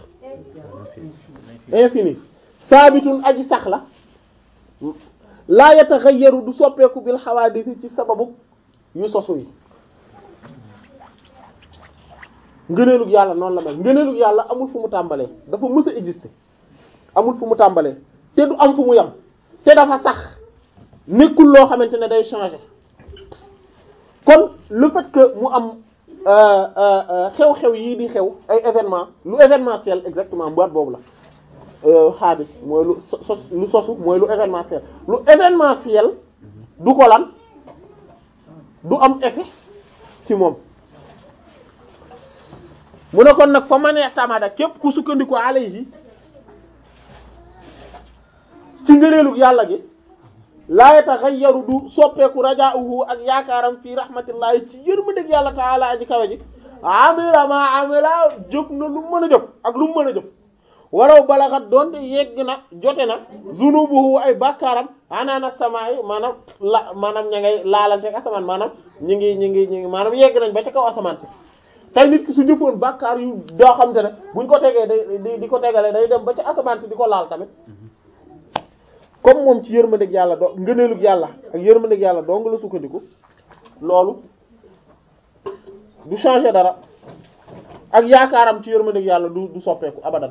infini saabitun aji sax la laa yataxayyaru du soppeeku bil xawaadisi ci sababu yu sosu yi ngëneelug yàlla noonu la mel ngëneelug yàlla amul fu mu tàmbalee dafa mës a exister amul fu mu tàmbalee te du am fu mu yem te dafa sax nekkul loo xamante ne day changer kon le fait que mu am xew-xew yii di xew ay événement lu événementiel exactement boîte boobu la xaabis mooy lu sos lu sosu mooy lu événementiel lu événementiel du ko lan du am effet ci moom mu ne kon nag fa ma nee samada képp ku sukkandiku alayhi ci ngëneelu yàlla gi laa yataxayyaru du soppeeku rajaa'uhu ak yaakaaram fii rahmatillahi ci yërmandeeg yàlla taala aji kawe ji amila ma amila jëf na lu mën a jëf ak lu mën a jëf walaw balaxat doonte yegg na jote na zunubuhu ay bàkkaaram anaana samaay maanaam la maanaam ña ngay laalante ak asamaan maanaam ñi ngi ñi ngi ñi ngi maanaam yegg nañ ba ca kaw asamaan si tey nit ki su jëfoon bàkkaar yu doo xam te ne buñ ko tegee day di ko tegale day dem ba ca asamaan si di ko laal tamit comme moom ci yërmandeeg yàlla doo ngëneelug yàlla ak yërmandeeg yàlla doo nga la sukkandiku loolu du changer dara ak yaakaaram ci yërmandeeg yàlla du du soppeeku abadan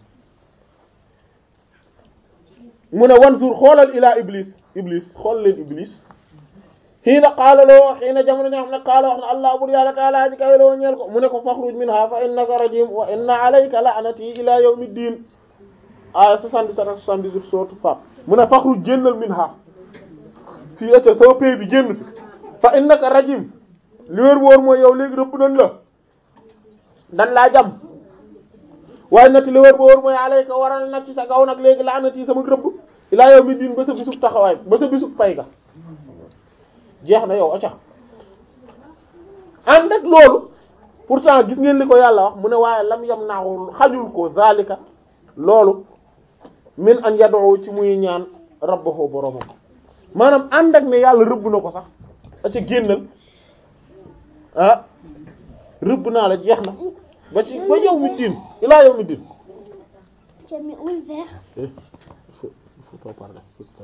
mu ne wan jour xoolal ilaa iblis iblis xool leen iblis xiina qaala loo xiina jamono ñoo xam ne qaala wax na allah bur yàlla taala ji kawe loo ñeel ko mu ne ko faxruj minha fa innaka rajim wa inna alayka la'nati ila yawmi ddin aya 77 ak 78 sourate Fat mu ne faxruj génnal minha fii acca sama pay bi génn fi fa innaka rajim li wér wóor mooy yow léegi rëbb nañ la dan laa jam waaye nag li wér wóor mooy alayka waral nag ci sa gaw nag léegi la'nati sama rëbb ila yawmi ddin ba sa bisub taxawaay ba sa bisub pay ga jeex na yow acca ànd ak loolu pourtant gis ngeen li ko yàlla wax mu ne waaye lam yam naaxul xajul ko zalika loolu min an yad'u ci muy ñaan rabbahu boromam maanaam ànd ak ne yàlla rëbb na ko sax acca génnal ah rëbb naa la jeex na ba ci ba yow mi diin ilaa yow mi diin Tu as mis où le verre il faut il faut pas parler faut se taire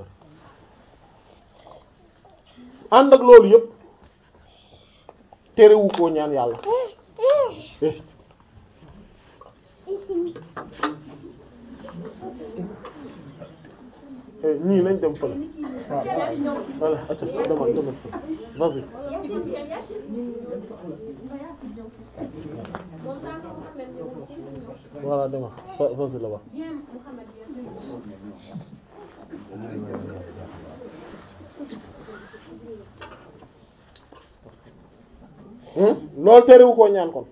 ànd ak loolu yëpp terewu koo ñaan yàlla eh eh ñii nañ dem fële voilà acca demal demal vas-y voilà demal va- vas-y là-bas loolu terewu koo ñaan kon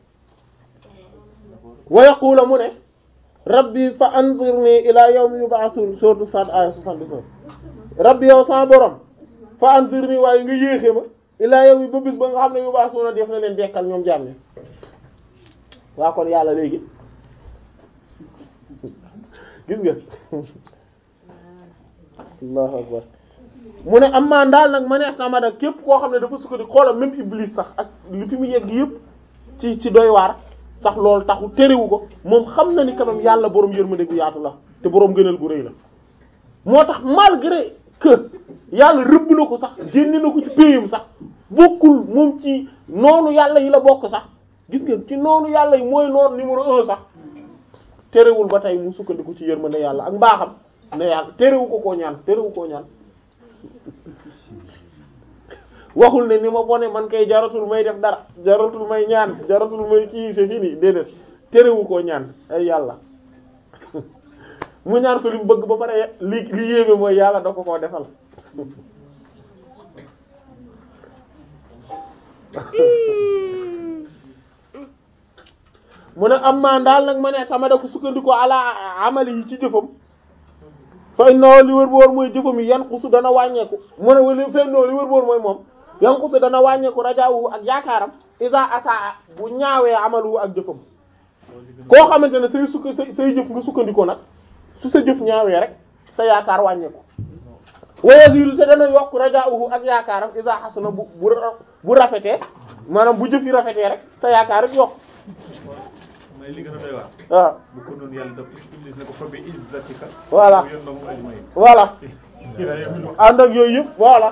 wa yaqula mu ne rabbi fa anzirni ila yawmi yub'athun sourate Sad aya 79 rabbi yow sama borom fa anzirni waaye nga yéexe ma ila yawmi ba bis ba nga xam ne yub'athuna def na leen dekkal ñoom jaam ñi waa kon yàlla léegi gis nga allahu akbar mu ne am maa daal nag ma neex tamada képp koo xam ne dafa sukkandiku xoolal même iblis sax ak li fi mu yegg yëpp ci ci doy waar sax loolu taxu terewu ko moom xam na ni quand même yàlla boroom yërmande gu yaatu la te boroom gënal gu rëy la moo tax malgré que yàlla rëbb na ko sax génne na ko ci péyam sax bokkul moom ci noonu yàlla yi la bokk sax gis ngeen ci noonu yàlla yi mooy noonu numéro un sax terewul ba tey mu sukkandiku ci yërmande yàlla ak mbaaxam ne yàlla terewu ko koo ñaan terewu koo ñaan waxul ne ni ma bone man kay jaratul may def dara jaratul may ñaan jaratul may kii c'est fini déedéet terewu koo ñaan ay yàlla mu ñaan ko li mu bëgg ba pare li li yéeme mooy yàlla da ko koo defal mu ne am maa daal nag ma ne tamada ko sukkandiku ala amali yi ci jëfam fa inna li wër boor mooy jëfam yi yanqusu dana wàññeeku mu ne wala fa inna li wër boor mooy moom yanqusu dana wàññeeku rajaawu ak yaakaaram isa asaa bu ñaawee amalu ak jëfam koo xamante ne say sukk say say jëf nga sukkandikoo nag su sa jëf ñaawee rek sa yaakaar wàññeeku wayazilu te dana yokk rajaawu ak yaakaaram isa xasuna bu bu bu rafetee maanaam bu jëf yi rafetee rek sa yaakaar rek yokk mooy li gën a doy waar. waaw bu ko noonu yàlla daf iblis ne ko fa bi izzatika. Voilà. yoon na mu ajmaïn. voilà ànd ak yooyu yëpp voilà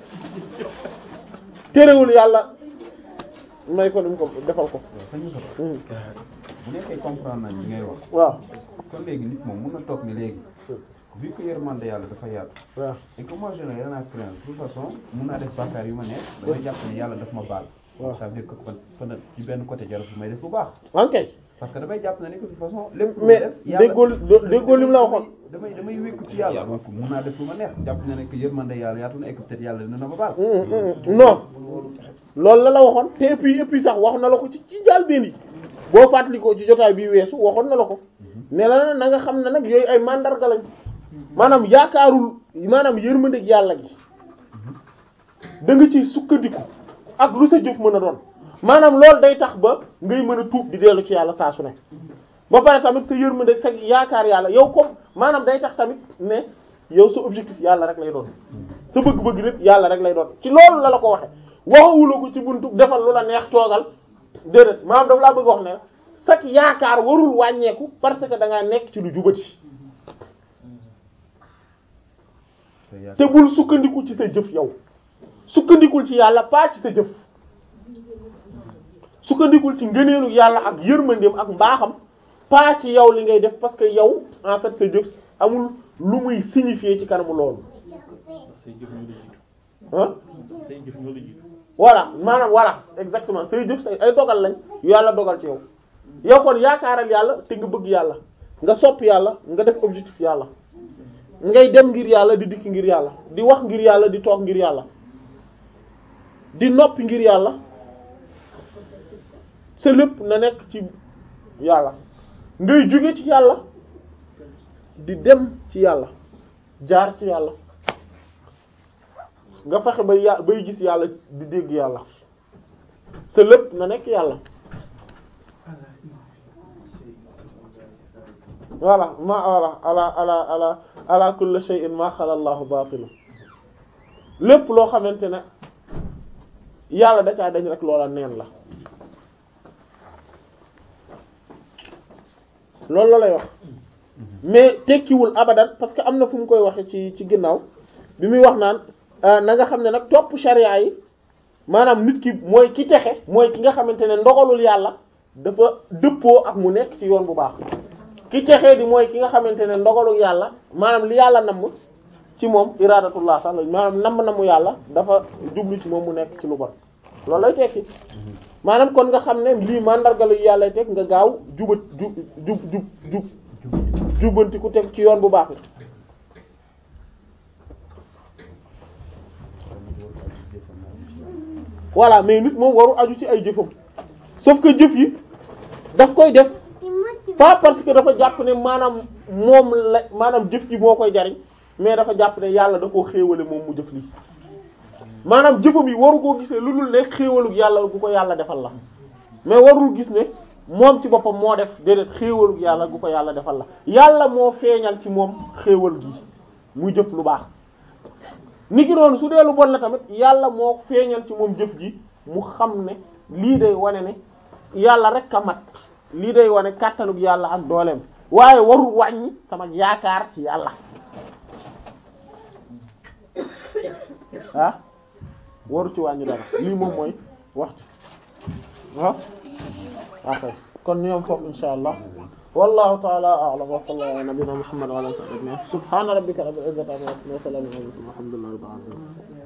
terewul yàlla may ko lim ko defal ko sañ Moussa Hmm. bu nekkee comprendre nañ li ngay wax waaw kon léegi nit moom mun na toog ni léegi vu que yërmande yàlla dafa yaatu waaw et que moi je n'ai rien à craindre de toute façon mun naa def bàkkaar yu ma neex damay jàpp ne yàlla daf ma baal waaw. ça veut dire que kon kon ci benn côté jarul may def lu baax ok parce que damay jàpp ne ni que de toute façon lépp lu ma mais def yàlla- déggoo déggoo lim la waxoon damay damay wékku ci yàlla donc mun naa def lu ma neex jàpp ne ne que yërmande yàlla yaatu na et que peut-être yàlla dina ma baal Mm, mm, non loolu la la waxoon te et puis et puis sax wax na la ko ci ci njàlbéen yi boo fàttalikoo ci jotaay bi weesu waxoon na la ko ne la na nga xam ne nag yooyu ay mandarga lañ maanaam yaakaarul maanaam yërmandeeg yàlla gi da nga ciy sukkandiku ak lu sa jëf mën a doon maanaam loolu day tax ba ngay mën a tuub di dellu ci yàlla saa su ne ba pare tamit sa yërmandeeg sa yaakaar yàlla yow comme maanaam day tax tamit ne yow sa objectif yàlla rek lay doon sa bëgg-bëgg lépp yàlla rek lay doon ci loolu la la ko waxe waxawula ko ci buntu defal lu la neex toogal déedéet maanaam daf laa bëgg wax ne sak yaakaar warul wàññeeku parce que da ngaa nekk ci lu jubati te bul sukkandiku ci sa jëf yow sukkandikul ci yàlla pas ci sa jëf sukkandikul ci ngëneelu yàlla ak yërmandeem ak mbaaxam pas ci yow li ngay def parce que yow en fait sa jëf amul lu muy signifier ci kanamu loolu say jëf ñoo la jiitu. ah say jëf ñoo la jiitu. voilà maanaam voilà exactement say jëf say ay dogal lañ yu yàlla dogal ci yow yow kon yaakaaral yàlla te nga bëgg yàlla nga sopp yàlla nga def objectif yàlla ngay dem ngir yàlla di dikk ngir yàlla di wax ngir yàlla di toog ngir yàlla di noppi ngir yàlla sa lépp na nekk ci yàlla ngay jóge ci yàlla di dem ci yàlla jaar ci yàlla nga fexe bay yà bay gis yàlla di dégg yàlla sa lépp na nekk yàlla voilà ma voilà ala ala ala ala kulli shay'in ma xala Allahu baatilu lépp loo xamante ne yàlla da caa dañ rek loola neen la loolu la lay wax mais tekkiwul abadan parce que am na fu mu koy waxe ci ci ginnaaw bi muy wax naan na nga xam ne nag topp sharia yi maanaam nit ki mooy ki texe mooy ki nga xamante ne ndogalul yàlla dafa dëppoo ak mu nekk ci yoon bu baax ki texee di mooy ki nga xamante ne ndogalul yàlla maanaam li yàlla namm ci moom iradatullah sax la maanaam namm namu yàlla dafa jublu ci moom mu nekk ci lu bon loolu lay tekki maanaam kon nga xam ne lii mandargalu yàlla teg nga gaaw jubat jub jub jub jub jubbanti ku teg ci yoon bu baax la voilà mais nit moom waru aju ci ay jëfam sauf que jëf yi daf koy def pas parce que dafa jàpp ne maanaam moom la maanaam jëf ji moo koy jariñ mais dafa jàpp ne yàlla da koo xéewale moom mu jëf lii maanaam jëfam yi waru koo gisee lu dul ne xéewalug yàlla bu ko yàlla defal la mais warul gis ne moom ci boppam moo def déedéet xéewalu yàlla gu ko yàlla defal la yàlla moo feeñal ci moom xéewal gi muy jëf lu baax ni ki noonu su dee lu bon la tamit yàlla moo feeñal ci moom jëf ji mu xam ne lii day wane ne yàlla rek a mat lii day wane kàttanug yàlla ak dooleem waaye warul wàññi sama yaakaar ci yàlla ah waru ci wàññi dara lii moom mooy waxtu ah ok kon ñoom foofu insha allah wallahu ta'ala a'lam wa sallallahu ala nabiyyina muhammad wa ala alihi wa sahbihi subhana rabbika rabbil izzati amma yasifun wa salamun ala al mursalin walhamdulillahi rabbil alamin